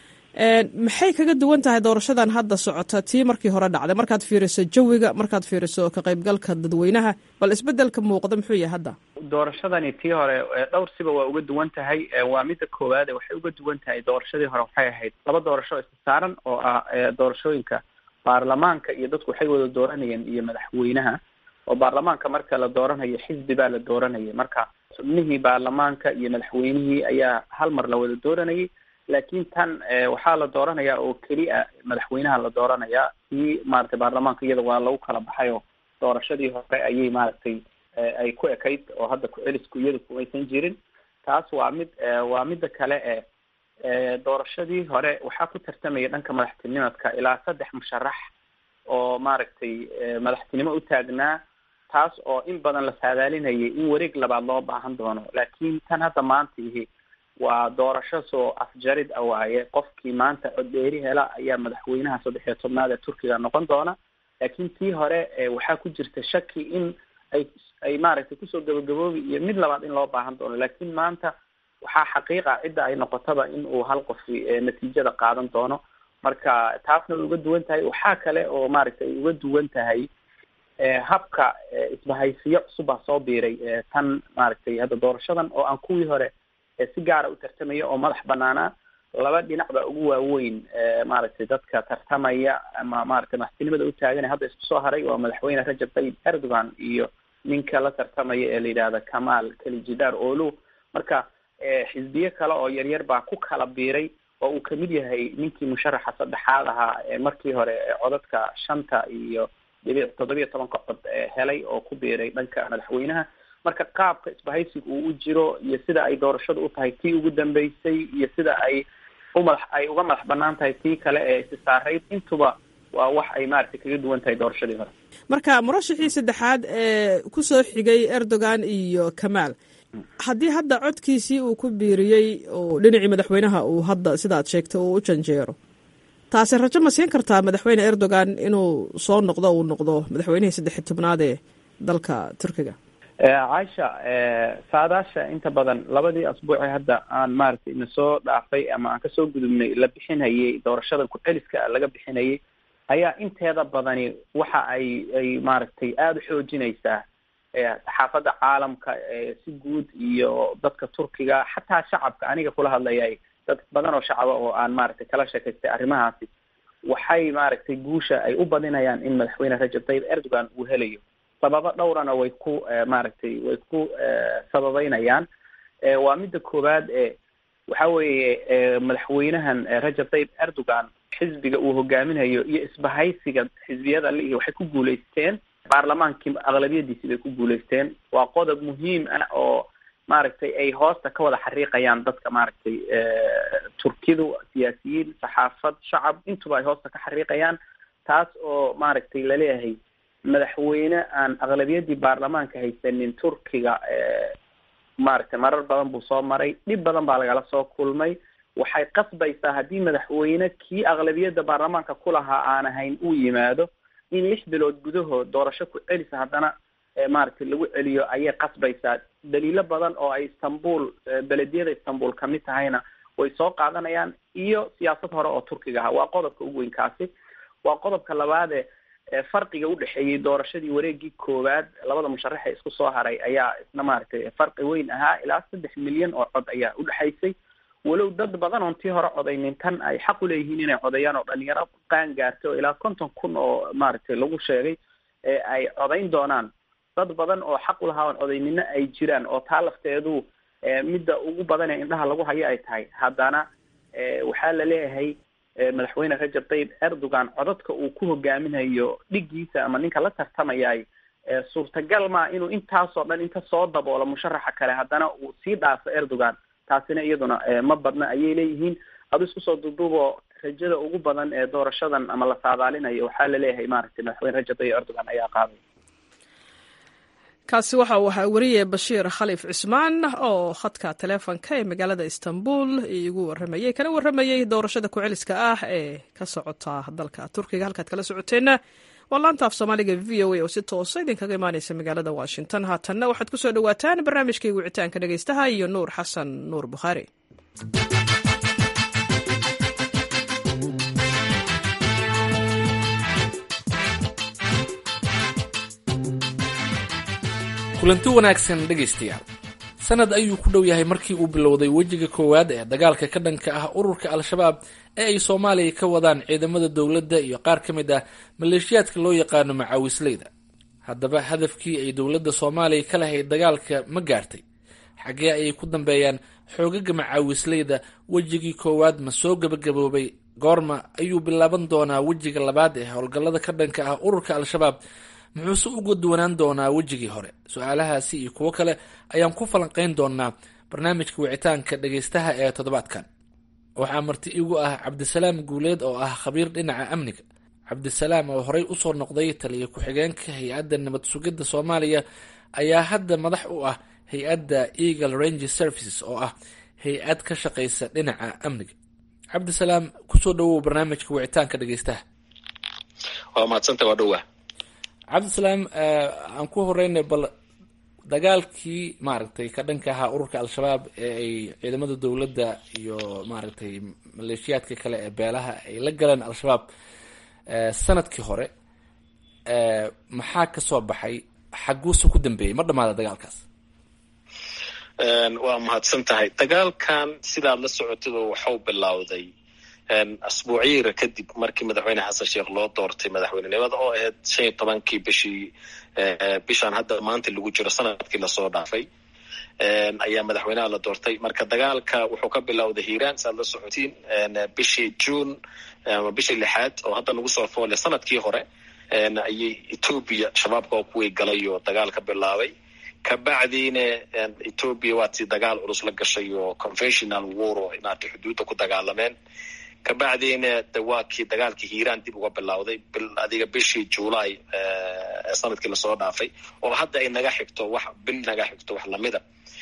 S1: maxay kaga duwan tahay doorashadan hadda socota tii markii hore dhacday markaad fiiriso jawiga markaad fiiriso ka qaybgalka dadweynaha bal isbedelka muuqda muxuu yahay hadda
S7: doorashadani tii hore dhowr siba waa uga duwan tahay waa midda koowaade waxay uga duwan tahay doorashadii hore waxay ahayd laba doorasho isa saaran oo ah doorashooyinka baarlamaanka iyo dadku waxay wada dooranayeen iyo madaxweynaha oo baarlamaanka marka la dooranayo xisbi baa la dooranayay marka xubnihii baarlamaanka iyo madaxweynihii ayaa hal mar la wada dooranayay laakiin tan waxaa la dooranayaa oo keliya madaxweynaha la dooranayaa kii maaragtay baarlamaanka iyada waa lagu kala baxay oo doorashadii hore ayay maaragtay ay ku ekayd oo hadda ku-celisku iyada kumaysan jirin taas waa mid waa midda kale e doorashadii hore waxaa ku tartamaya dhanka madaxtinimadka ilaa saddex musharax oo maaragtay madaxtinimo u taagnaa taas oo in badan la saadaalinayay in wareeg labaad loo baahan doono laakiin tan hadda maanta ihi waa doorasho soo afjarid a waaye qofkii maanta coddeeri hela ayaa madaxweynaha saddex iyo tobnaad ee turkiga noqon doona laakiin tii hore waxaa ku jirta shaki in ay ay maaragtay kusoo gabagaboobi iyo mid labaad in loo baahan doono laakiin maanta waxaa xaqiiqa cidda ay noqotaba in uu hal qofi natiijada qaadan doono marka taasna way uga duwan tahay waxaa kale oo maaragtay ay uga duwan tahay habka isbahaysiyo cusub baa soo biiray tan maaragtay hadda doorashadan oo aan kuwii hore si gaara u tartamaya oo madax banaanaa laba dhinac baa ugu waaweyn maaragtay dadka tartamaya ama maaragtay madaxtinimada u taaganay hadda isku soo haray waa madaxweyne rajab tayyib erdogan iyo ninka la tartamaya ee la yidhaahda kamal kalijidar olu marka xisbiye kale oo yaryar baa ku kala biiray oo uu kamid yahay ninkii musharaxa saddexaad ahaa markii hore codadka shanta iyo dhibic toddobiya tobanka cod helay oo ku biiray dhanka madaxweynaha marka qaabka isbahaysiga uu u jiro iyo sida ay doorashadu u tahay tii ugu dambeysay iyo sida ay umadax ay uga madax banaan tahay tii kale ee isi saarayd intuba waa wax ay maaragtay kaga duwan tahay doorashadii hore
S1: marka murashaxii saddexaad ee kusoo xigay erdogan iyo kamaal haddii hadda codkiisii uu ku biiriyey oo dhinacii madaxweynaha uu hadda sidaad sheegtay uu u janjeero taasi rajo ma siin kartaa madaxweyne erdogan inuu soo noqdo uu noqdo madaxweynihii saddex iyo tobnaad ee dalka turkiga
S7: caisha saadaasha inta badan labadii asbuuci hadda aan maaragtay ina soo dhaafay ama aan kasoo gudubnay la bixinayay doorashadan ku-celiska laga bixinayay ayaa inteeda badani waxa ay ay maaragtay aada u xoojinaysaa saxaafadda caalamka si guud iyo dadka turkiga xataa shacabka aniga kula hadlayay dad badan oo shacaba oo aan maaragtay kala sheekaystay arrimahaasi waxay maaragtay guusha ay u badinayaan in madaxweyne rajab tayyib erdogan uu helayo sababo dhowrana way ku maaragtay way ku sababeynayaan waa midda koowaad e waxa weeye madaxweynahan rajab tayyib erdogan xisbiga uu hogaaminayo iyo isbahaysiga xisbiyada lihi waxay ku guulaysteen baarlamaankii aqlabiyadiisi bay ku guulaysteen waa qodob muhiim ah oo maaragtay ay hoosta ka wada xariiqayaan dadka maaragtay turkidu siyaasiyiin saxaafad shacab intuba ay hoosta ka xariiqayaan taas oo maaragtay laleeyahay madaxweyne aan aqlabiyadii baarlamaanka haysanin turkiga maaragtay marar badan buu soo maray dhib badan baa lagala soo kulmay waxay qasbaysaa haddii madaxweyne kii aqlabiyadda baarlamaanka ku lahaa aan ahayn uu yimaado in lix bilood gudahood doorasho ku celisa haddana maaragtay lagu celiyo ayay qasbaysaa daliilo badan oo ay istanbul belediyada istanbul kamid tahayna way soo qaadanayaan iyo siyaasad hore oo turkiga aha waa qodobka ugu weyn kaasi waa qodobka labaade farqiga udhexeeyey doorashadii wareegii koowaad labada musharaxe isku soo haray ayaa isna maaragtay farqi weyn ahaa ilaa saddex milyan oo cod ayaa udhexaysay walow dad badan oon tii hore codaynin tan ay xaq u leeyihiin inay codeeyaan oo dhalinyaro qaan gaartay oo ilaa konton kun oo maaragtay lagu sheegay ee ay codayn doonaan dad badan oo xaq u lahaa oon codaynina ay jiraan oo taa lafteedu midda ugu badan ee indhaha lagu hayo ay tahay haddana waxaa la leeyahay madaxweyne rajab tayyib erdogan codadka uu ku hogaaminayo dhigiisa ama ninka la tartamayay suurtagal maa inuu intaasoo dhan inta soo daboolo musharaxa kale haddana uu sii dhaafo erdogan taasina iyaduna ma badna ayay leeyihiin adu isku soo duuduuboo rajada ugu badan ee doorashadan ama la saadaalinayo waxaa la leeyahay maaragtay madaxweyne rajab tayyib erdogan ayaa qaaday
S1: kaasi waxa uu ahaa weriye bashiir khaliif cismaan oo khadka taleefonka ee magaalada istanbul iigu waramayey kana waramayey doorashada ku-celiska ah ee ka socota dalka turkiga halkaad kala socoteenna waa laanta af soomaaliga v o a oo si toosa idinkaga imaaneysa magaalada washington haatanna waxaad ku soo dhowaataan barnaamijkii wicitaanka dhegeystaha iyo nuur xasan nuur bukhaari
S8: kulanti wanaagsan dhegaystayaal sanad ayuu ku dhow yahay markii uu bilowday wejiga koowaad ee dagaalka ka dhanka ah ururka al-shabaab ee ay soomaaliya ka wadaan ciidamada dowladda iyo qaar ka mid ah maleeshiyaadka loo yaqaano macaawisleyda haddaba hadafkii ay dowladda soomaaliya ka lahayd dagaalka ma gaartay xaggee ayay ku dambeeyaan xoogaga macaawisleyda wejigii koowaad ma soo gebagaboobay goorma ayuu bilaaban doonaa wejiga labaad ee howlgallada ka dhanka ah ururka al-shabaab muxuuse uga duwanaan doonaa wejigii hore su-aalahaasi iyo kuwo kale ayaan ku falanqeyn doonaa barnaamijka wicitaanka dhegeystaha ee toddobaadkan waxaa marti igu ah cabdisalaam guuleed oo ah khabiir dhinaca amniga cabdisalaam oo horey usoo noqday taliya ku-xigeenka hay-adda nabad sugidda soomaaliya ayaa hadda madax u ah hay-adda eagle range services oo ah hay-ad ka shaqeysa dhinaca amniga cabdisalaam kusoo dhawow barnaamijka wicitaanka dhegeystaha
S9: waa mahadsanta waa dhowaa
S8: cabdisalaam aan ku horeynay bal dagaalkii maaragtay ka dhanka ahaa ururka al-shabaab ee ay ciidamada dowladda iyo maaragtay maleeshiyaadka kale ee beelaha ay la galeen al-shabaab sanadkii hore maxaa kasoo baxay xaguuse ku dambeeyey ma dhamaada dagaalkaas
S9: waa mahadsan tahay dagaalkan sidaad la socotid waxau bilowday asbuucyiira kadib markii madaxweyne xasan sheekh loo doortay madaxweynenimada oo ahayd shan iyo tobankii bishii bishaan hadda maanta lagu jiro sanadkii lasoo dhaafay ayaa madaxweynaha la doortay marka dagaalka wuxuu ka bilowday hiiraan saaad la socotiin bishii june ama bishii lixaad oo hadda nagu soo foolay sanadkii hore ayay etoobiya shabaabka oo kuwii galay oo dagaal ka bilaabay kabacdiina etoobiya waatii dagaal culus la gashay oo conventional war oo inaatay xuduudda ku dagaalameen kabacdiina de waa kii dagaalkii hiiraan dib uga bilowday adiga bishii july sanadkii lasoo dhaafay oo hadda ay naga xigto wax bil naga xigto wax lamida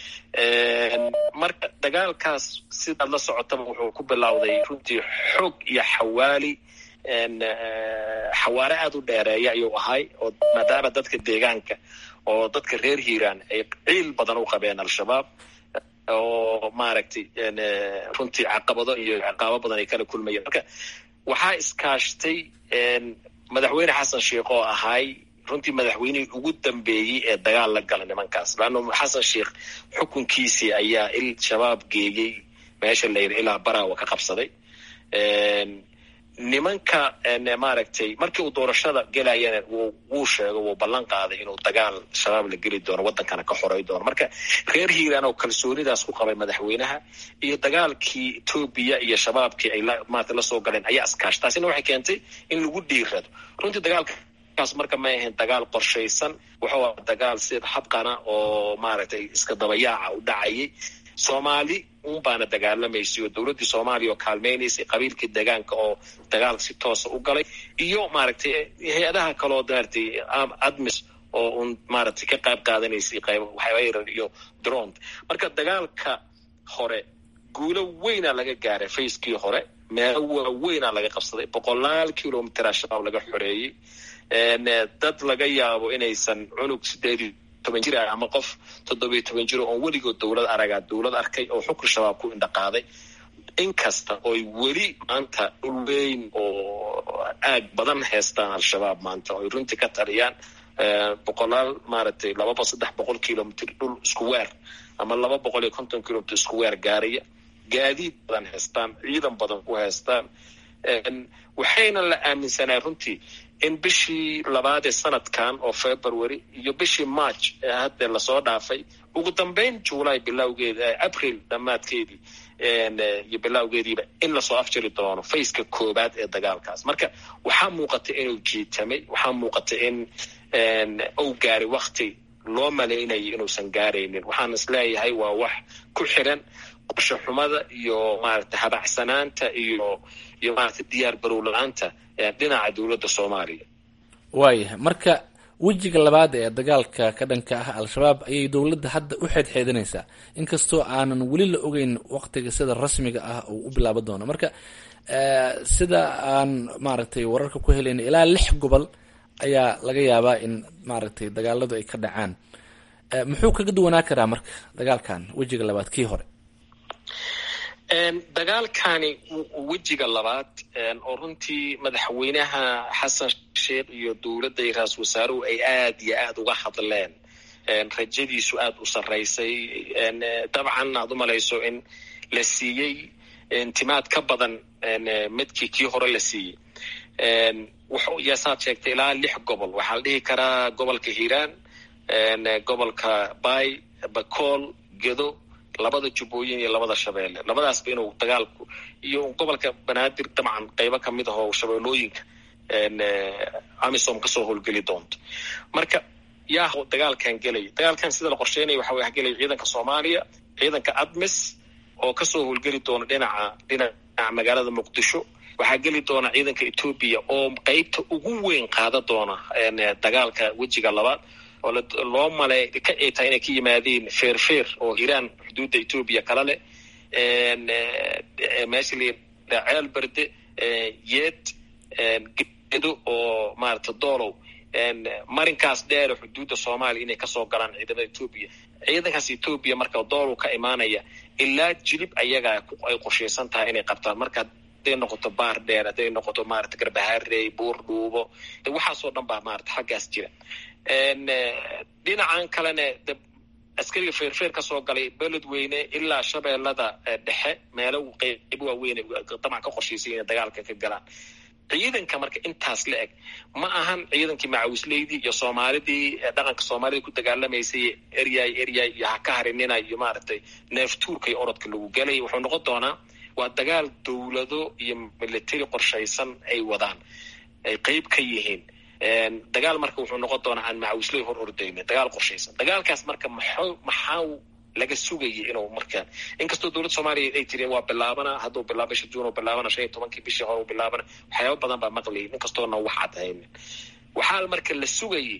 S9: marka dagaalkaas sidaad la socotaba wuxuu ku bilowday runtii xoog iyo xawaali xawaare aada u dheereeya ayuu ahay oo maadaama dadka deegaanka oo dadka reer hiiraan ay ciil badan u qabeen al-shabaab oo maaragtay runtii caqabado iyo ciqaabo badan ay kala kulmayeen marka waxaa iskaashtay madaxweyne xasan sheikh oo ahay runtii madaxweynihii ugu dambeeyey ee dagaal la gala nimankaas laanna xasan sheikh xukunkiisii ayaa il shabaab geeyey meesha la yidhi ilaa barawa ka qabsaday nimanka maaragtay markii uu doorashada gelayana wuu sheego wuu ballan qaaday inuu dagaal shabaab la geli doono waddankana ka xoray doono marka reer hiiraan oo kalsoonidaas ku qabay madaxweynaha iyo dagaalkii etoobiya iyo shabaabkii ay maarata lasoo galeen ayaa iskaash taasina waxay keentay in lagu dhiirado runtii dagaalkaas marka may ahayn dagaal qorshaysan wuxuu aha dagaal sida habqana oo maaragtay iska dabayaaca u dhacayay soomaali un baana dagaalamaysay oo dowladdii soomaaliya oo kaalmaynaysay qabiilkii deegaanka oo dagaal si toosa u galay iyo maaragtay hay-adaha kaleo maaragtay admis oo un maaragtay ka qayb qaadanaysay qayb waxyar iyo drone marka dagaalka hore guulo weyna laga gaaray facekii hore meelo waaweynaa laga qabsaday boqolaal kilomitera shabaab laga xoreeyey dad laga yaabo inaysan cunug sideedii toban jir ah ama qof toddobiyo toban jiro oon weligood dowlad aragaa dowlad arkay oo xukun shabaab ku indhaqaaday inkasta ooy weli maanta dhul weyn oo aag badan haystaan al-shabaab maanta oy runtii ka taliyaan boqolaal maaragtay laba saddex boqol kilomitr dhul isku weer ama laba boqol iyo konton kilomitr isku weer gaaraya gaadiid badan haystaan ciidan badan ku haystaan waxayna la aaminsanaa runtii in bishii labaad ee sanadkan oo february iyo bishii march ee hadda lasoo dhaafay ugu dambeyn july bilowgeeda april dhammaadkeedii iyo bilowgeediiba in lasoo afjiri doono faceka koobaad ee dagaalkaas marka waxaa muuqata inuu jiitamay waxaa muuqata in uu gaaray wakti loo malaynayo inuusan gaaraynin waxaan is leeyahay waa wax ku xiran qorshe xumada iyo maarata habacsanaanta iyo iyo maarata diyaar garow la-aanta dhinaca dowladda soomaaliya
S8: waayahay marka wejiga labaad ee dagaalka ka dhanka ah al-shabaab ayay dowladda hadda u xeedxeedinaysaa inkastoo aanan weli la ogeyn waqtiga sida rasmiga ah uu u bilaabo doono marka sida aan maaragtay wararka ku helayna ilaa lix gobol ayaa laga yaabaa in maaragtay dagaaladu ay ka dhacaan muxuu kaga duwanaa karaa marka dagaalkan wejiga labaad kii hore
S9: dagaalkani wejiga labaad oo runtii madaxweynaha xasan sheekh iyo dowladda iyo ra-isul wasaaruhu ay aad iyo aada uga hadleen rajadiisu aada u sarraysay dabcan aad u malayso in la siiyey intimaad ka badan midkii kii hore la siiyey yaasaad sheegtay ilaa lix gobol waxaa la dhihi karaa gobolka hiiraan gobolka bay bakool gedo labada jubbooyin iyo labada shabeelle labadaasba inuu dagaalku iyo gobolka banaadir dabcan qeybo kamid ah oo shabeellooyinka amisom kasoo howlgeli doonto marka yaa dagaalkan gelaya dagaalkan sida la qorsheynaya waxa way gelaya ciidanka soomaaliya ciidanka admis oo kasoo howlgeli doona dhinaca dhinaca magaalada muqdisho waxaa geli doona ciidanka etoobiya oo qeybta ugu weyn qaada doona dagaalka wejiga labaad oo loo malay ka ay tahay inay ka yimaadeen feerfeer oo hiiraan xuduudda etoobiya kala leh meesha la ceel berde yeed gedo oo maarata doolow marinkaas dheere xuduudda soomaaliya inay kasoo galaan ciidamada etoobiya ciidankaas etoobiya marka doolow ka imaanaya ilaa jilib ayagaa ay qorshaysan tahay inay qabtaan marka hadday noqoto baar dheer hadday noqoto maarata garbaharey buur dhuubo waxaasoo dhan baa maarata xaggaas jira dhinacan kalena askariga feerfeer kasoo galay beledweyne ilaa shabeellada dhexe meelo qeybo waaweyn dabcan ka qorshaysay inay dagaalka ka galaan ciidanka marka intaas la eg ma ahan ciidankii macawisleydii iyo soomaalidii dhaqanka soomaalida ku dagaalamaysay eryay eryay iyo ha ka harinina iyo maaragtay neeftuurka iyo orodka lagu gelay wuxuu noqon doonaa waa dagaal dowlado iyo military qorshaysan ay wadaan ay qeyb ka yihiin dagaal marka wuxuu noqon doonaa aan macawisley hor ordaynin dagaal qorshaysan dagaalkaas marka maxaa maxaa laga sugayay inuu markaan inkastoo dowladda soomaaliya ay tireen waa bilaabana hadduu bilaabo bisha juun uu bilaabana shan iyo tobankii bishii hore uu bilaabana waxyaaba badan baa maqlayay inkastoona wax cad haynin waxaa marka la sugayay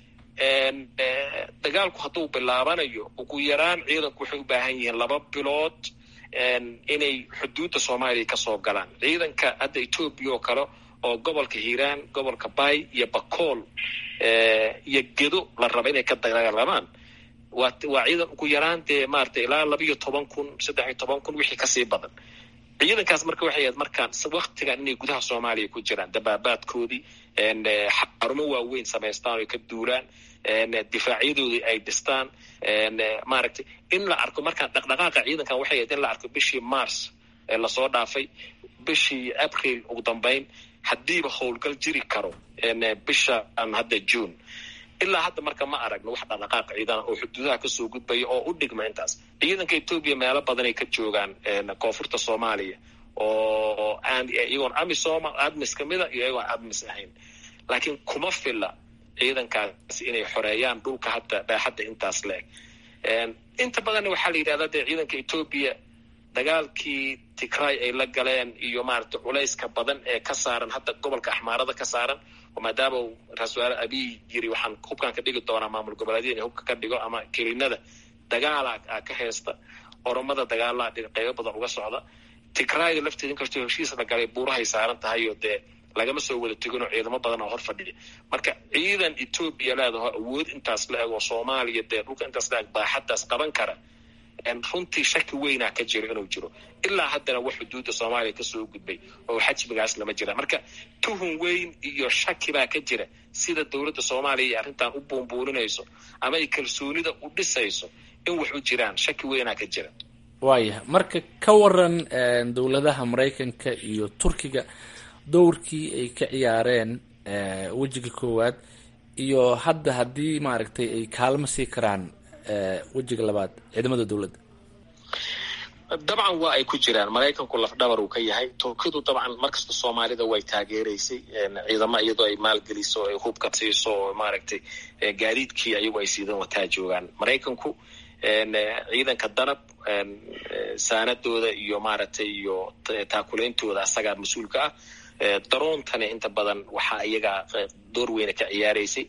S9: dagaalku hadduu bilaabanayo ugu yaraan ciidanku waxay u baahan yihiin laba bilood inay xuduudda soomaaliya kasoo galaan ciidanka hadda etoobiya oo kale oo gobolka hiiraan gobolka bay iyo bakool iyo gedo la raba inay ka dagaalamaan waa waa ciidan ugu yaraan dee maarata ilaa laba iyo toban kun saddex iyo toban kun wixii kasii badan ciidankaas marka waxay ahayd markaan waktigan inay gudaha soomaaliya ku jiraan dabaabaadkoodii xarumo waaweyn samaystaan oy ka duulaan difaacyadooda ay dhistaan maaragtay in la arko markaan dhaqdhaqaaqa ciidankan waxay ahayd in la arko bishii mars ee lasoo dhaafay bishii april ugu dambeyn haddiiba howlgal jiri karo bisha hadda june ilaa hadda marka ma aragno wax dhaqdhaqaaq ciidana oo xuduudaha kasoo gudbaya oo u dhigma intaas ciidanka etoobiya meelo badan ay ka joogaan koonfurta soomaaliya oo aan iyagoon amisom admis kamida iyo iyagoon admis ahayn laakiin kuma fila ciidankaasi inay xoreeyaan dhulka hadda baaxadda intaas la eg inta badanna waxaa la yidhahdaa dee ciidanka etoobiya dagaalkii tigray ay la galeen iyo maarata culayska badan ee ka saaran hadda gobolka axmaarada ka saaran oo maadaama uu ra-isul wasaare abiy yiri waxaan hubkaan ka dhigi doonaa maamul goboleedyada in hubka ka dhigo ama kelinada dagaala ka haysta oromada dagaalaa qeybo badan uga socda tigrayda lafteeda inkastoo heshiis la galay buurahay saaran tahay oo dee lagama soo wada teginoo ciidamo badan oo hor fadhiya marka ciidan etoobiya leedaho awood intaas la eg oo soomaaliya dee dhulka intaas la eg baaxaddaas qaban kara runtii shaki weynaa ka jiro inuu jiro ilaa haddana wax xuduudda soomaaliya kasoo gudbay oo xajmigaas lama jira marka tuhun weyn iyo shaki baa ka jira sida dowladda soomaaliya iyo arrintan u buunbuuninayso ama ay kalsoonida u dhisayso in wax u jiraan shaki weynaa ka jira
S8: waayah marka ka waran dowladaha maraykanka iyo turkiga dowrkii ay ka ciyaareen wejiga koowaad iyo hadda haddii maaragtay ay kaalmo sii karaan wejiga labaad ciidamada dowladda
S9: dabcan waa ay ku jiraan maraykanku lafdhabar uu ka yahay turkidu dabcan markasta soomaalida way taageeraysay ciidamo iyadoo ay maalgeliso ay hubka siiso oo maaragtay gaadiidkii ayagu ay siidan wataa joogaan maraykanku ciidanka danab saanadooda iyo maaragtay iyo taakulaintooda asagaa mas-uulka ah daroontani inta badan waxaa iyaga door weyna ka ciyaaraysay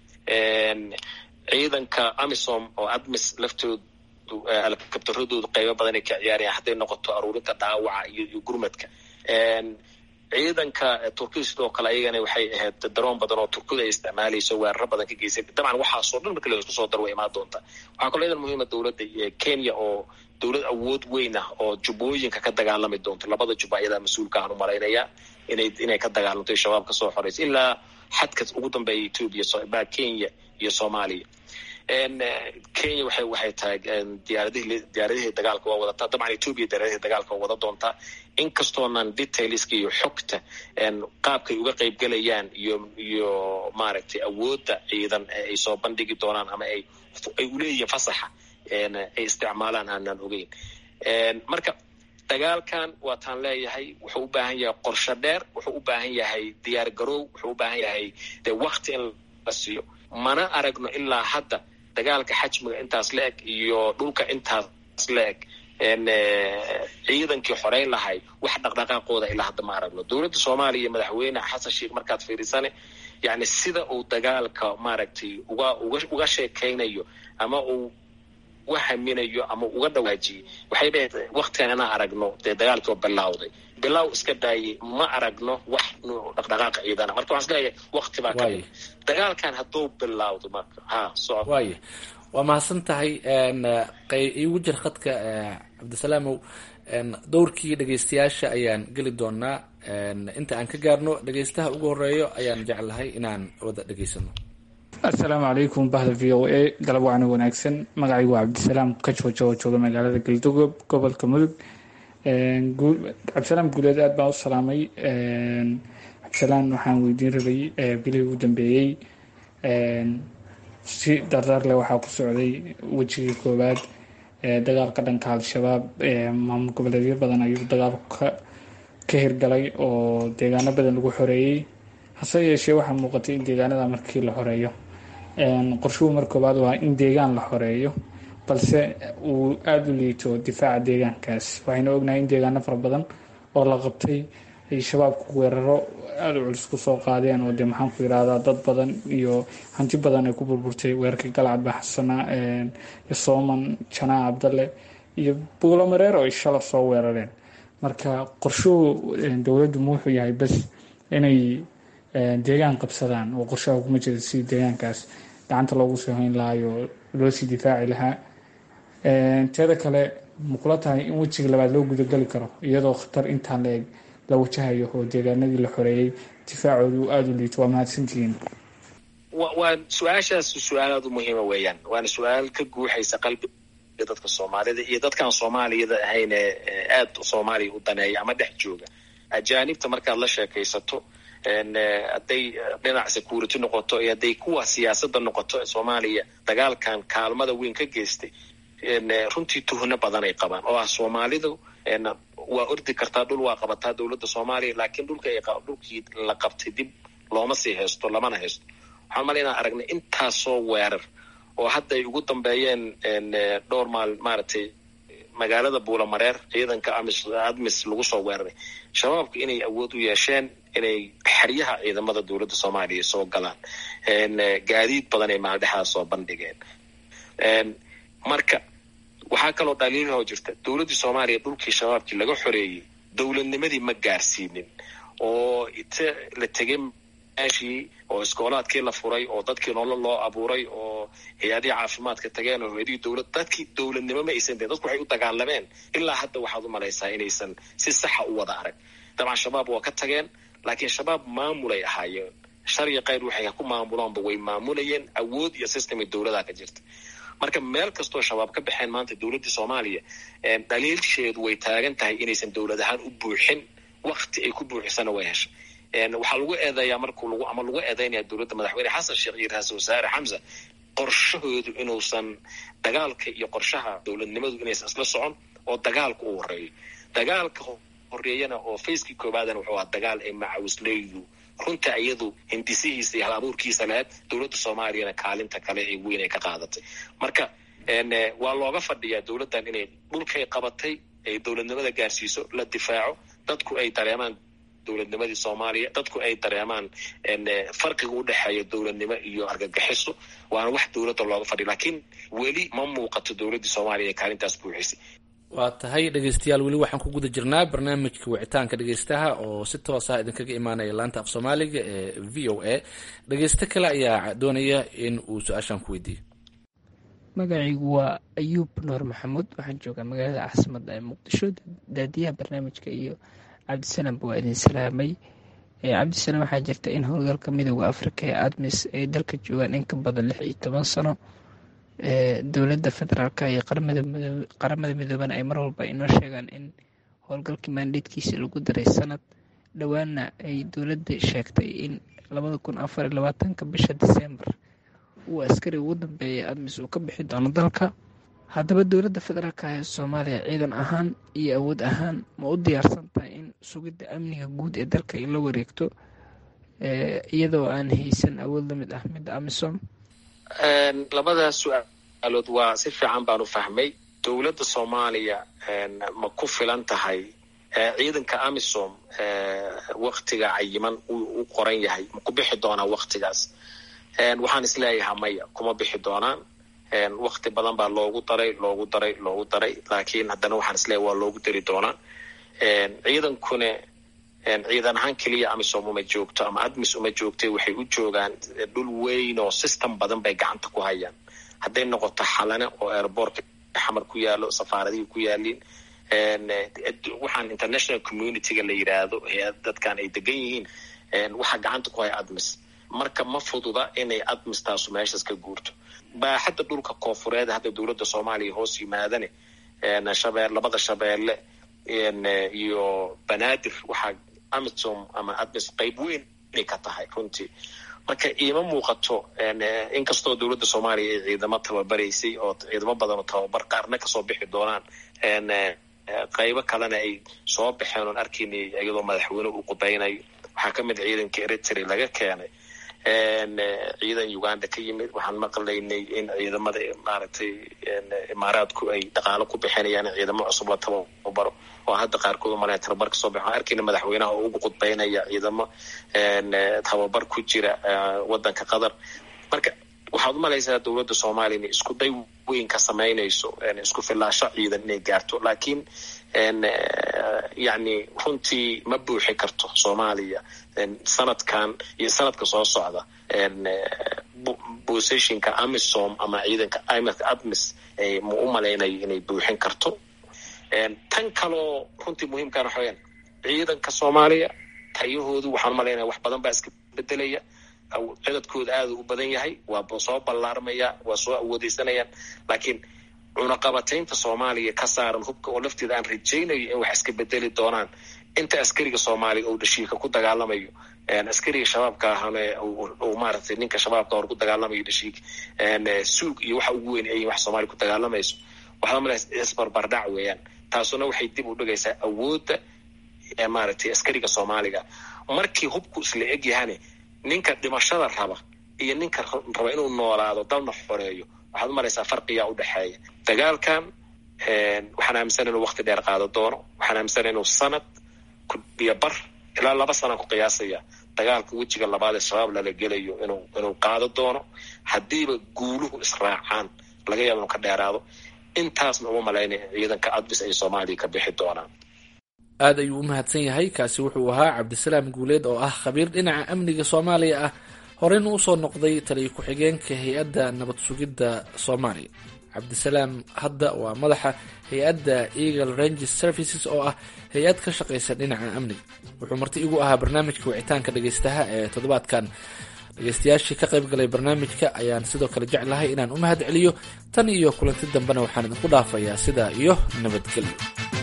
S9: ciidanka amisom oo admis laftooda alkabtaradoodu qaybo badan ay ka ciyaarayaan hadday noqoto aruurinta dhaawaca iyo gurmadka ciidanka turkida sidoo kale ayagana waxay ahayd daroon badan oo turkida ay isticmaalayso weeraro badan ka geysay dabcan waxaasoo dhan marka laisku soo daro way imaan doontaa waxaa kaloo idan muhiima dowladda kenya oo dowlad awood weyn ah oo jubbooyinka ka dagaalami doonto labada jubba ayadaa mas-uulka aan u malaynayaa inay inay ka dagaalamto shabaab ka soo xoreysa ilaa xadka ugu dambeeya etoobiya kenya iyo soomaaliya kenya waxay waxay tahay diyaaradihii diyaaradihii dagaalka waa wadataa dabcan etoobiya diyaaradihii dagaalka waa wada doontaa inkastoonan detailska iyo xogta qaabkay uga qaybgelayaan iyo iyo maaragtay awoodda ciidan ay soo bandhigi doonaan ama ay ay uleeyihiin fasaxa ay isticmaalaan aanan ogeyn marka dagaalkan waataan leeyahay wuxuu u baahan yahay qorsho dheer wuxuu u baahan yahay diyaar garoow wuxuu u baahan yahay dee wakti in la siiyo mana aragno ilaa hadda dagaalka xajmiga intaas la eg iyo dhulka intaas la eg ciidankii xoreyn lahay wax dhaqdhaqaaqooda ilaa hadda ma aragno dowladda soomaaliya madaxweyne xasan sheikh markaad fiirisane yani sida uu dagaalka maaragtay uga uga uga sheekaynayo ama uu uga haminayo ama uga dhawaajiyey waxay dhahayd waktigan inaan aragno dee dagaalkii oo bilawday bilow iska daayay ma aragno wax dhaqdhaqaaqa ciidana marka waxaan isleeyahay wakti baa ka mid dagaalkan hadduu bilawdo marka ha soco
S8: waaya waa mahadsan tahay igu jir khadka cabdisalaamow dowrkii dhegeystayaasha ayaan geli doonaa inta aan ka gaarno dhegeystaha ugu horeeyo ayaan jeclahay inaan wada dhegeysano
S10: assalaamu calaykum bahda v o a galab wacna wanaagsan magacaygu waa cabdisalaam kajoojo oo jooga magaalada galdogob gobolka mudug cabdisalaam guuleed aad baan u salaamay cabdisalaam waxaan weydiin rabay bilihii ugu dambeeyey si dardaar leh waxaa ku socday wejigii koowaad dagaalka dhanka al-shabaab maamul goboleedyo badan ayuu dagaalku ka hirgalay oo deegaano badan lagu xoreeyey hase yeeshee waxaa muuqatay in deegaanada markii la xoreeyo qorshuhu mar koowaad waa in deegaan la xoreeyo balse uu aada u liito difaaca deegaankaas waxaynu ognahay in deegaano fara badan oo la qabtay ay shabaabku weeraro aada u culus kusoo qaadeen oo dee maxaan ku yirahdaa dad badan iyo hanti badan ay ku burburtay weerarkii galcad baxsana iyo sooman janaa cabdalle iyo buulo mareer oo ay shala soo weerareen marka qorshuhu dowladdu ma wuxuu yahay bas inay deegaan qabsadaan oo qorshaha kuma jira si deegaankaas gacanta loogu soo hayn lahayo loo sii difaaci lahaa teeda kale makula tahay in wejiga labaad loo gudagali karo iyadoo khatar intaan la eg la wajahayo oo deegaanadii la xoreeyey difaacoodu aada u liito waa mahadsantihiin
S9: waa su-aashaas su-aal aada u muhiima weeyaan waana su-aal ka guuxaysa qalbiga dadka soomaalida iyo dadkaan soomaaliyada ahayn ee aada soomaaliya u daneeya ama dhex jooga ajaanibta markaad la sheekaysato hadday dhinac security noqoto iyo hadday kuwa siyaasadda noqoto ee soomaaliya dagaalkan kaalmada weyn ka geystay runtii tuhno badan ay qabaan oo ah soomaalidu waa ordi kartaa dhul waa qabataa dowladda soomaaliya laakiin dhulka dhulkii la qabtay dib looma sii haysto lamana haysto waxaan mala inaan aragnay intaasoo weerar oo hadda ay ugu dambeeyeen dhowr maal maaragtay magaalada buulamareer ciidanka amis admis lagu soo weeraray shabaabku inay awood u yeesheen inay xeryaha ciidamada dowladda soomaaliya soo galaan gaadiid badan ay maaldhexdaas soo bandhigeen marka waxaa kaloo dhaliilahoo jirta dowladdii soomaaliya dhulkii shabaabkii laga xoreeyey dowladnimadii ma gaarsiinin oo ite la tegay meeshii oo iskoolaadkii la furay oo dadkii nolol loo abuuray oo hay-adihii caafimaadka tageen oo hay-adihii dowlad dadkii dowladnimo ma aysan deen dadku waxay u dagaalameen ilaa hadda waxaad u malaysaa inaysan si saxa u wada arag dabcan shabaab waa ka tageen laakiin shabaab maamulay ahaayeen sharci qayr waxay ku maamuloonba way maamulayeen awood iyo systemay dowladaa ka jirta marka meel kastoo shabaab ka baxeen maanta dowladda soomaaliya dhaliilsheedu way taagan tahay inaysan dowlad ahaan u buuxin wakti ay ku buuxisana way heshay waxaa lagu eedeeyaa markuu lagu ama lagu eedeynaya dowladda madaxweyne xasan sheekh iyo ra-iisul wasaare xamsa qorshahoodu inuusan dagaalka iyo qorshaha dowladnimadu inaysan isla socon oo dagaalka u horeeyo dagaalka horeeyana oo facekii koobaadana wuxuu ahaa dagaal ay macawisleydu runta iyadu hindisihiisa iyo hal abuurkiisa lahayd dowladda soomaaliyana kaalinta kale ee weyn ay ka qaadatay marka waa looga fadhiyaa dowladdan inay dhulkay qabatay ay dowladnimada gaarsiiso la difaaco dadku ay dareemaan dowladnimadii soomaaliya dadku ay dareemaan farqiga u dhexeeya dowladnimo iyo argagixiso waana wax dowladda looga fadhiya laakiin weli ma muuqato dowladdii soomaaliya ee kaalintaas buuxisay
S8: waa tahay dhegeystayaal weli waxaan ku guda jirnaa barnaamijka wicitaanka dhegeystaha oo si toosa idinkaga imaanaya laanta af soomaaliga ee v o a dhegeysto kale ayaa doonaya in uu su-aashaan ku weydiiyo
S11: magacaygu waa ayuub nuur maxamuud waxaan joogaa magaalada caasimadda ee muqdisho daadiyaha barnaamijka iyo cabdisalamba waa idin salaamay cabdisalaam waxaa jirta in howlgalka midooda afrika ee admis ay dalka joogaan in ka badan lix iyo toban sano dowladda federaalka iyo qaramada midoobana ay mar walba inoo sheegaan in howlgalkii maandheedkiisa lagu daray sanad dhowaana ay dowladda sheegtay in labada kun afar iyo labaatanka bisha disembar uu askari ugu dambeeyay admis uu ka bixi doono dalka haddaba dowladda federaalka ee soomaaliya ciidan ahaan iyo awood ahaan ma u diyaarsan tahay in sugidda amniga guud ee dalka ay la wareegto iyadoo aan haysan awood la mid ah midda amisom
S9: labadaas su-aalood waa si fiican baan u fahmay dowladda soomaaliya ma ku filan tahay ciidanka amisom waktiga cayiman u qoran yahay ma ku bixi doonaa waktigaas waxaan isleeyahaa maya kuma bixi doonaan wakti badan baa loogu daray loogu daray loogu daray laakiin haddana waxaan isleeyahay waa loogu dari doonaa ciidankuna ciidan ahaan keliya amisom uma joogto ama admis uma joogtay waxay u joogaan dhul weyn oo system badan bay gacanta ku hayaan hadday noqoto xalane oo airbortka xamar ku yaalo safaaradihii ku yaaliin waxaan international communityga la yidhaahdo dadkan ay degan yihiin waxaa gacanta ku haya admis marka ma fududa inay admis taasu meeshaas ka guurto baaxadda dhulka koonfureed hadda dowladda soomaaliya hoos yimaadane shabee labada shabeelle iyo banaadir waxaa amisom ama admis qayb weyn inay ka tahay runtii marka iima muuqato inkastoo dowladda soomaaliya ay ciidamo tababaraysay oo ciidamo badan oo tababar qaarna kasoo bixi doonaan qaybo kalena ay soo baxeen oon arkaynay iyadoo madaxweyne uu qudaynayo waxaa ka mid ciidanka eritrea laga keenay ciidan uganda ka yimid waxaan maqlaynay in ciidamada maaragtay imaaraadku ay dhaqaalo ku bixinayaan in ciidamo cusub la tababaro oo hadda qaarkood umalaya tababar kasoo bix waxaan arkayna madaxweynaha oo ugu qudbaynaya ciidamo tababar ku jira wadanka qatar marka waxaad umalaysaa dowladda soomaaliya inay isku day weyn ka samaynayso isku filaasho ciidan inay gaarto laakiin yani runtii ma buuxi karto soomaaliya sanadkan iyo sanadka soo socda positionka amisom ama ciidanka imka admis ma u malaynayo inay buuxin karto tan kaloo runtii muhiimkana waxa weyaan ciidanka soomaaliya tayahoodu waxaan umalaynaya wax badan baa iska bedelaya cidadkooda aada u badan yahay waa soo ballaarmaya waa soo awoodeysanayaan laakiin cunaqabataynta soomaaliya ka saaran hubka oo lafteeda aan rajaynayo in wax iska bedeli doonaan inta askariga soomaaliya uu dhashiika ku dagaalamayo askariga shabaabka ahana uu maaragtay ninka shabaabka hor ku dagaalamayo dhashiik suug iyo waxa ugu weyn ay wax soomaaliya ku dagaalamayso waxaa malaysa isbarbardhac weeyaan taasuna waxay dib u dhigaysaa awoodda maaragtay askariga soomaaliga markii hubku isla eg yahane ninka dhimashada raba iyo ninka raba inuu noolaado dalna xoreeyo waxaad umalaysaa farqiyaa u dhexeeya dagaalkan waxaan aaminsan inuu wakti dheer qaado doono waxaan aaminsan inuu sanad iyo bar ilaa laba sana ku qiyaasaya dagaalka wejiga labaad ee shabaab lala gelayo inuu inuu qaado doono haddiiba guuluhu israacaan laga yaaba inuu ka dheeraado intaasna uma malaynaya ciidanka adbis ay soomaaliya ka bixi doonaan
S8: aada ayuu u mahadsan yahay kaasi wuxuu ahaa cabdisalaam guuleed oo ah khabiir dhinaca amniga soomaaliya ah horeyna usoo noqday taliyo ku-xigeenka hay-adda nabad sugidda soomaaliya cabdisalaam hadda waa madaxa hay-adda eagle ranges services oo ah hay-ad ka shaqaysa dhinaca amniga wuxuu marti igu ahaa barnaamijka wicitaanka dhagaystaha ee toddobaadkan dhegeystayaashii ka qayb galay barnaamijka ayaan sidoo kale jeclahay inaan u mahad celiyo tan iyo kulanti dambena waxaan idinku dhaafayaa sidaa iyo nabadgelyo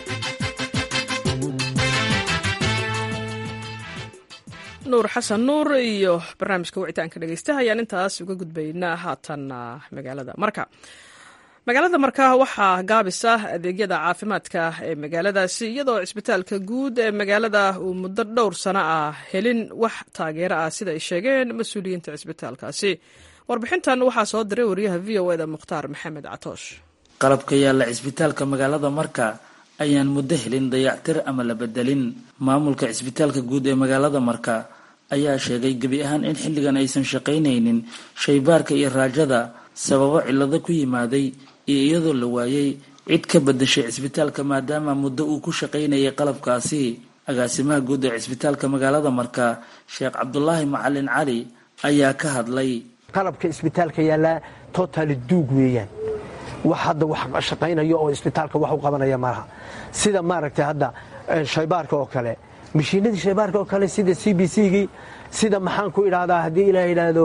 S1: nuur xasan nuur iyo barnaamijka wicitaanka dhegeystaha ayaan intaas uga gudbaynaa haatan magaalada marka magaalada marka waxaa gaabisa adeegyada caafimaadka ee magaaladaasi iyadoo cisbitaalka guud ee magaalada uu muddo dhowr sano ah helin wax taageero ah sida ay sheegeen mas-uuliyiinta cisbitaalkaasi warbixintan waxaa soo diray wariyaha v o eda mukhtaar maxamed catoosh
S12: qalabka yaalla cisbitaalka magaalada marka ayaan muddo helin dayactir ama la bedelin maamulka cisbitaalka guud ee magaalada marka ayaa sheegay gebi ahaan in xilligan aysan shaqaynaynin shaybaarka iyo raajada sababo cillado ku yimaaday iyo iyadoo la waayey cid ka bedashay cisbitaalka maadaama muddo uu ku shaqaynayay qalabkaasi agaasimaha guud ee cisbitaalka magaalada marka sheekh cabdulaahi macalin cali ayaa ka hadlay
S13: qalabka isbitaalka yaallaa totaali duug weeyaan wax hadda wax shaqaynayo oo isbitaalka wax u qabanaya malaha sida maaragtay hadda shaybaarka oo kale mashiinadii shaybaarka oo kale sida c b c-gii sida maxaan ku idhaahdaa haddii ilaa idhaahdo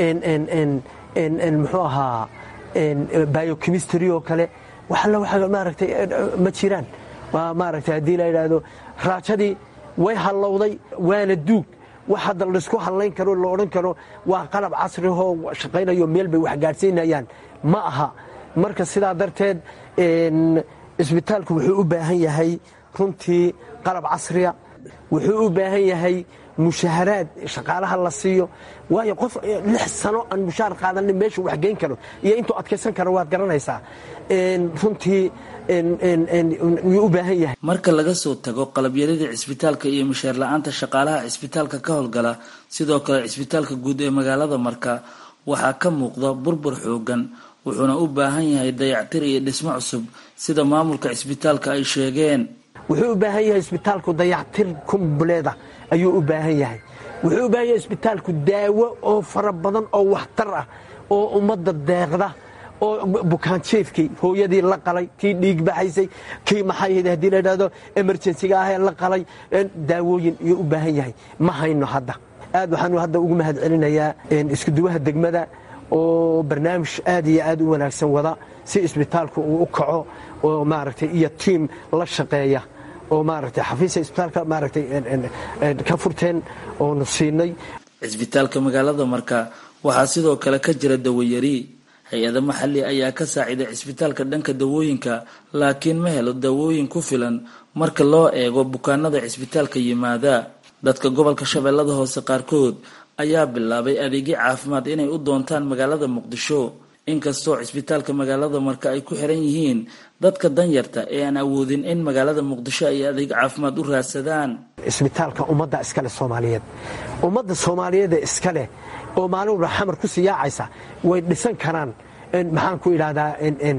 S13: muxuu ahaa biochemistry oo kale wax alla waxa maaragtay ma jiraan waa maaragtay haddii la idhaahdo raajadii way hallowday waana duug wax hadda laysku hallayn karo la odhan karo waa qalab casrihoo shaqaynayo meel bay wax gaadhsiinayaan ma aha marka sidaa darteed isbitaalku wuxuu u baahan yahay runtii qalab casriya wuxuu u baahan yahay mushaharaad shaqaalaha la siiyo waayo qof lix sano aan mushaar qaadanin meeshu wax geyn karo iyo intuu adkaysan karo waad garanaysaa runtii wuu u baahan yahay
S12: marka laga soo tago qalabyarida cisbitaalka iyo mushaar la-aanta shaqaalaha cisbitaalka ka howlgala sidoo kale cisbitaalka guud ee magaalada marka waxaa ka muuqda burbur xoogan wuxuuna u baahan yahay dayactir iyo dhismo cusub sida maamulka cisbitaalka ay sheegeen
S13: wuxuu u baahan yahay isbitaalku dayactir kumbleeda ayuu u baahan yahay wuxuu u baahan yahay isbitaalku daawo oo fara badan oo waxtar ah oo ummadda deeqda oo bukaanjeefkii hooyadii la qalay kii dhiig baxaysay kii maxay haddii la idhahdo emerjensiga ahee la qalay daawooyin iyuu u baahan yahay ma hayno hadda aad waxaanu hadda ugu mahad celinayaa iskuduwaha degmada oo barnaamij aad iyo aad u wanaagsan wada si isbitaalku uu u kaco oo maaragtay iyo tiim la shaqeeya oo maaragtay xafiisa isbitaalka maaragtay ka furteen oonu siinay
S12: cisbitaalka magaalada marka waxaa sidoo kale ka jira dawayari hay-ada maxali ayaa ka saaciday cisbitaalka dhanka dawooyinka laakiin ma helo dawooyin ku filan marka loo eego bukaanada cisbitaalka yimaada dadka gobolka shabeellada hoose qaarkood ayaa bilaabay adeegyo caafimaad inay u doontaan magaalada muqdisho inkastoo cisbitaalka magaalada marka ay ku xiran yihiin dadka danyarta ee aan awoodin in magaalada muqdisho ay adeeg caafimaad u raadsadaan
S13: isbitaalka ummadda iskale soomaaliyeed ummadda soomaaliyeed ee iskaleh oo maalin walba xamar ku sii yaacaysa way dhisan karaan maxaan ku idhahdaa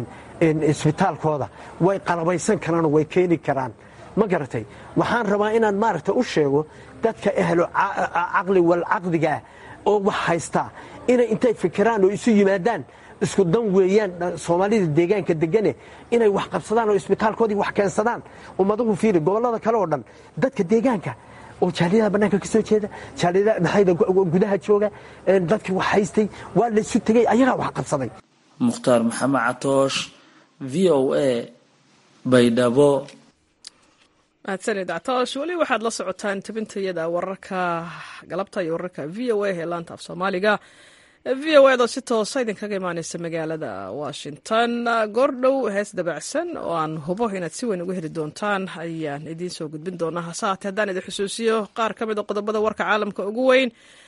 S13: isbitaalkooda way qalabaysan karaanoo way keeni karaan ma garatay waxaan rabaa inaan maaragta u sheego dadka ehlo caqli wal caqdigaah oo wax haystaa inay intay fikiraan oo isu yimaadaan isku dan weeyaan soomaalida deegaanka degane inay wax qabsadaan oo isbitaalkoodii wax keensadaan ummaduhu fiiri gobollada kale oo dhan dadka deegaanka oo jaaliyadaha bannaanka ka soo jeeda jaaliyadaha maxayda gudaha jooga dadkii wax haystay waa laysu tegey ayagaa wax qabsaday
S12: mukhtaar maxamed catoosh v o a baydhabo
S1: mahadsanid catoosh weli waxaad la socotaan tabintayada wararka galabta iyo wararka v o a ee laanta af soomaaliga v o eda si toosa idinkaga imaaneysa magaalada washington goordhow hees dabacsan oo aan hubo inaad si weyn uga heli doontaan ayaan idiin soo gudbin doonaa hase haatee haddaan idin xusuusiyo qaar ka mid a qodobada warka caalamka ugu weyn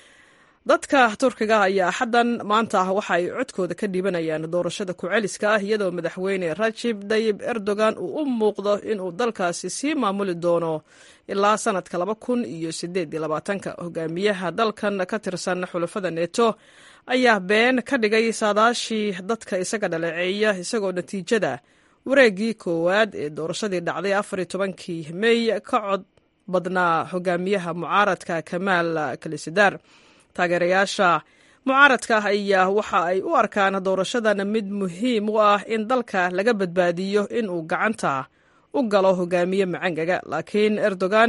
S1: dadka turkiga ayaa axaddan maanta ah waxa ay codkooda ka dhiibanayaan doorashada ku-celiska ah iyadoo madaxweyne rajib dayib erdogan uu u muuqdo inuu dalkaasi sii maamuli doono ilaa sanadka laba kun iyo sideed iyo labaatanka hogaamiyaha dalkan ka tirsan xulafada neto ayaa been ka dhigay saadaashii dadka isaga dhaleeceeya isagoo natiijada wareeggii koowaad ee doorashadii dhacday afar iyo tobankii mey ka cod badnaa hogaamiyaha mucaaradka kamaal kalisidar taageerayaasha mucaaradka ayaa waxa ay u arkaan doorashadan mid muhiim u ah in dalka laga badbaadiyo in uu gacanta u galo hogaamiye macangaga laakiin erdogan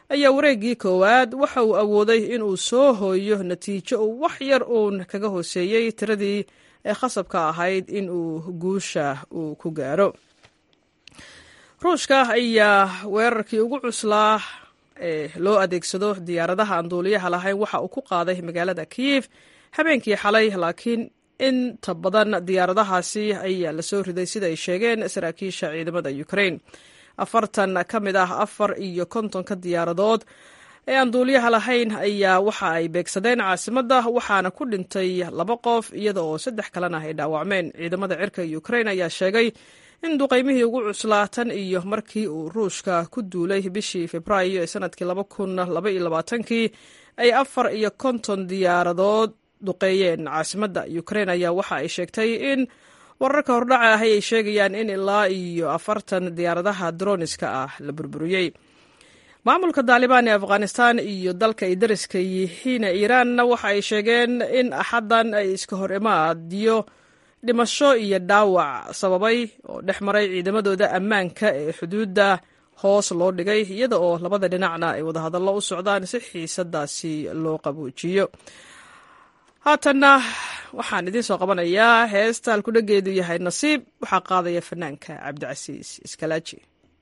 S1: ayaa wareeggii koowaad waxa uu awooday inuu soo hooyo natiijo uu wax yar uun kaga hooseeyey tiradii ee khasabka ahayd in uu guusha uu ku gaaro ruushka ayaa weerarkii ugu cuslaa ee loo adeegsado diyaaradaha aan duuliyaha lahayn waxa uu ku qaaday magaalada kiyif habeenkii xalay laakiin inta badan diyaaradahaasi ayaa lasoo riday sida ay sheegeen saraakiisha ciidamada ukrain afartan ka mid ah afar iyo kontonka diyaaradood ee aan duuliyaha lahayn ayaa waxa ay beegsadeen caasimadda waxaana ku dhintay laba qof iyada oo saddex kalena ay dhaawacmeen ciidamada cirka ukrain ayaa sheegay in duqaymihii ugu cuslaa tan iyo markii uu ruushka ku duulay bishii februaayo ee sanadkii laba kun laba iyo labaatankii ay afar iyo konton diyaaradood duqeeyeen caasimadda ukrain ayaa waxa ay sheegtay in wararka hordhaca ahi ay sheegayaan in ilaa iyo afartan diyaaradaha droniska ah la burburiyey maamulka daalibaan ee afghanistan iyo dalka ay dariska yihiin iiraanna waxa ay sheegeen in axaddan ay iska hor imaadiyo dhimasho iyo dhaawac sababay oo dhex maray ciidamadooda ammaanka ee xuduudda hoos loo dhigay iyada oo labada dhinacna ay wadahadallo u socdaan si xiisadaasi loo qabuujiyo haatanna waxaan idiin soo qabanayaa heesta halkudhageedu yahay nasiib waxaa qaadaya fanaanka cabdicasiis iskalaaji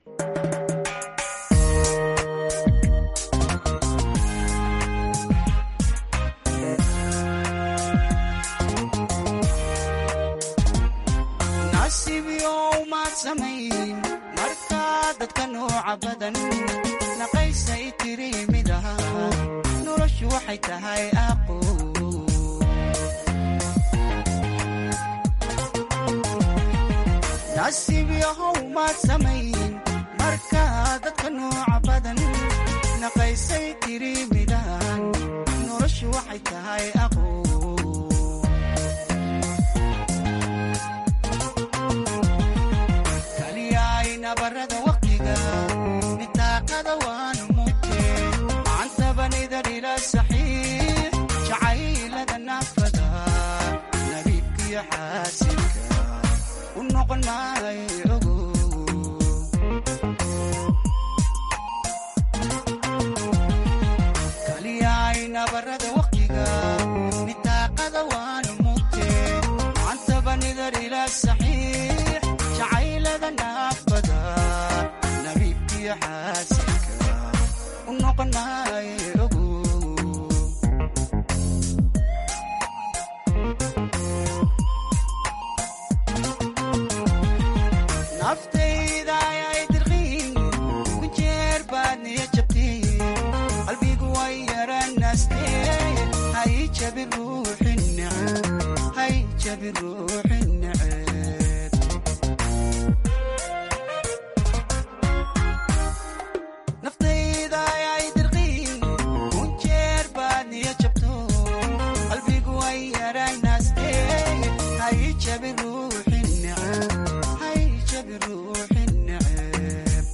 S14: markaa dadka nooca badan naqaysay tiri mid aha noloshu waxay tahay aqo nasiib yahow maad samayn markaa dadka nooca badan naqaysay tiri midahan noloshu waxay tahay aqo barada waqtiga nitaaqada waanu mugte macantabanida dhila saxiix jacaylada naafada nabiibkiyo xaasilka u noqon maayo ogo kaliyayna barada waqtiga nitaaqada waanu mugte macantabanida dhila saxiix jacaylada naafada nabiibkiyo xaasilka u noqon maayo ogo naftayda ayay dirqiin ku jeer baad niya jabteen qalbigu way yaranaastee hay jabi ruuxin neceb hay jabi ruuxin neceb naftayda ayay dirqiin ku jeer baad niya jabto qalbigu way yaranaastee hay jabi ruuxin neceb hay jabi ruuxin neceb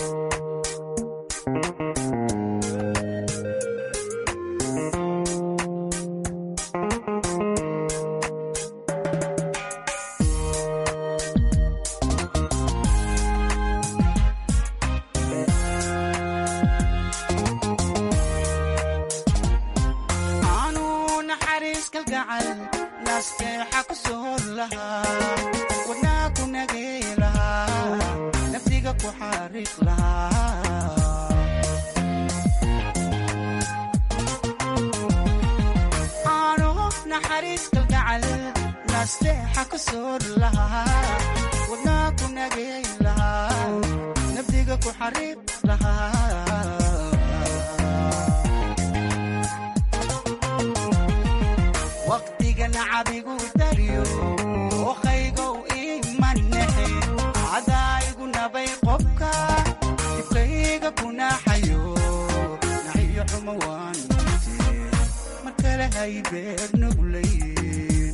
S14: aanu naxariis kalgacal nasteexa ku soor lahaa wadnaa ku nagey lahaa naftiga ku xariiq lahaa aanu naxariis kalgacal nasteexa ku soor lahaa wadnaa ku nagey lahaa naftiga ku xariiq lahaa waqtiga nacabigu daryo ookaygow imanexe cadaayigu nabay qobka dibkayga kunaxayo naxiyo xumo waan mute mar kale hay beer nuglayn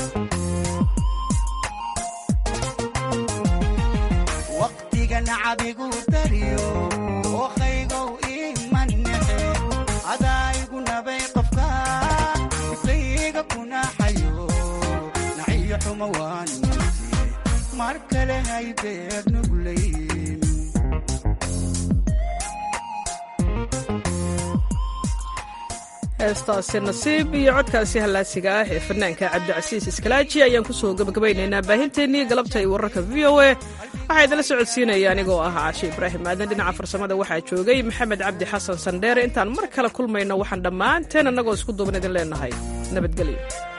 S14: waqtiga nacabigu daryo ookaygow imanexe cadaayigu nabay qofka dibkayga kunaxayo naxiyo xumo waan mute mar kale hay beer nuglayn
S1: heestaasi nasiib iyo codkaasi hallaasiga ah ee fanaanka cabdicasiis iskalaaji ayaan ku soo gabagabaynaynaa baahinteennii galabta iyo wararka v o a waxaa idinla socodsiinaya anigoo ah caashe ibraahim aadan dhinaca farsamada waxaa joogay maxamed cabdi xasan sandheere intaan mar kale kulmayno waxaan dhammaanteen annagoo isku duuban idin leenahay nabadgelyo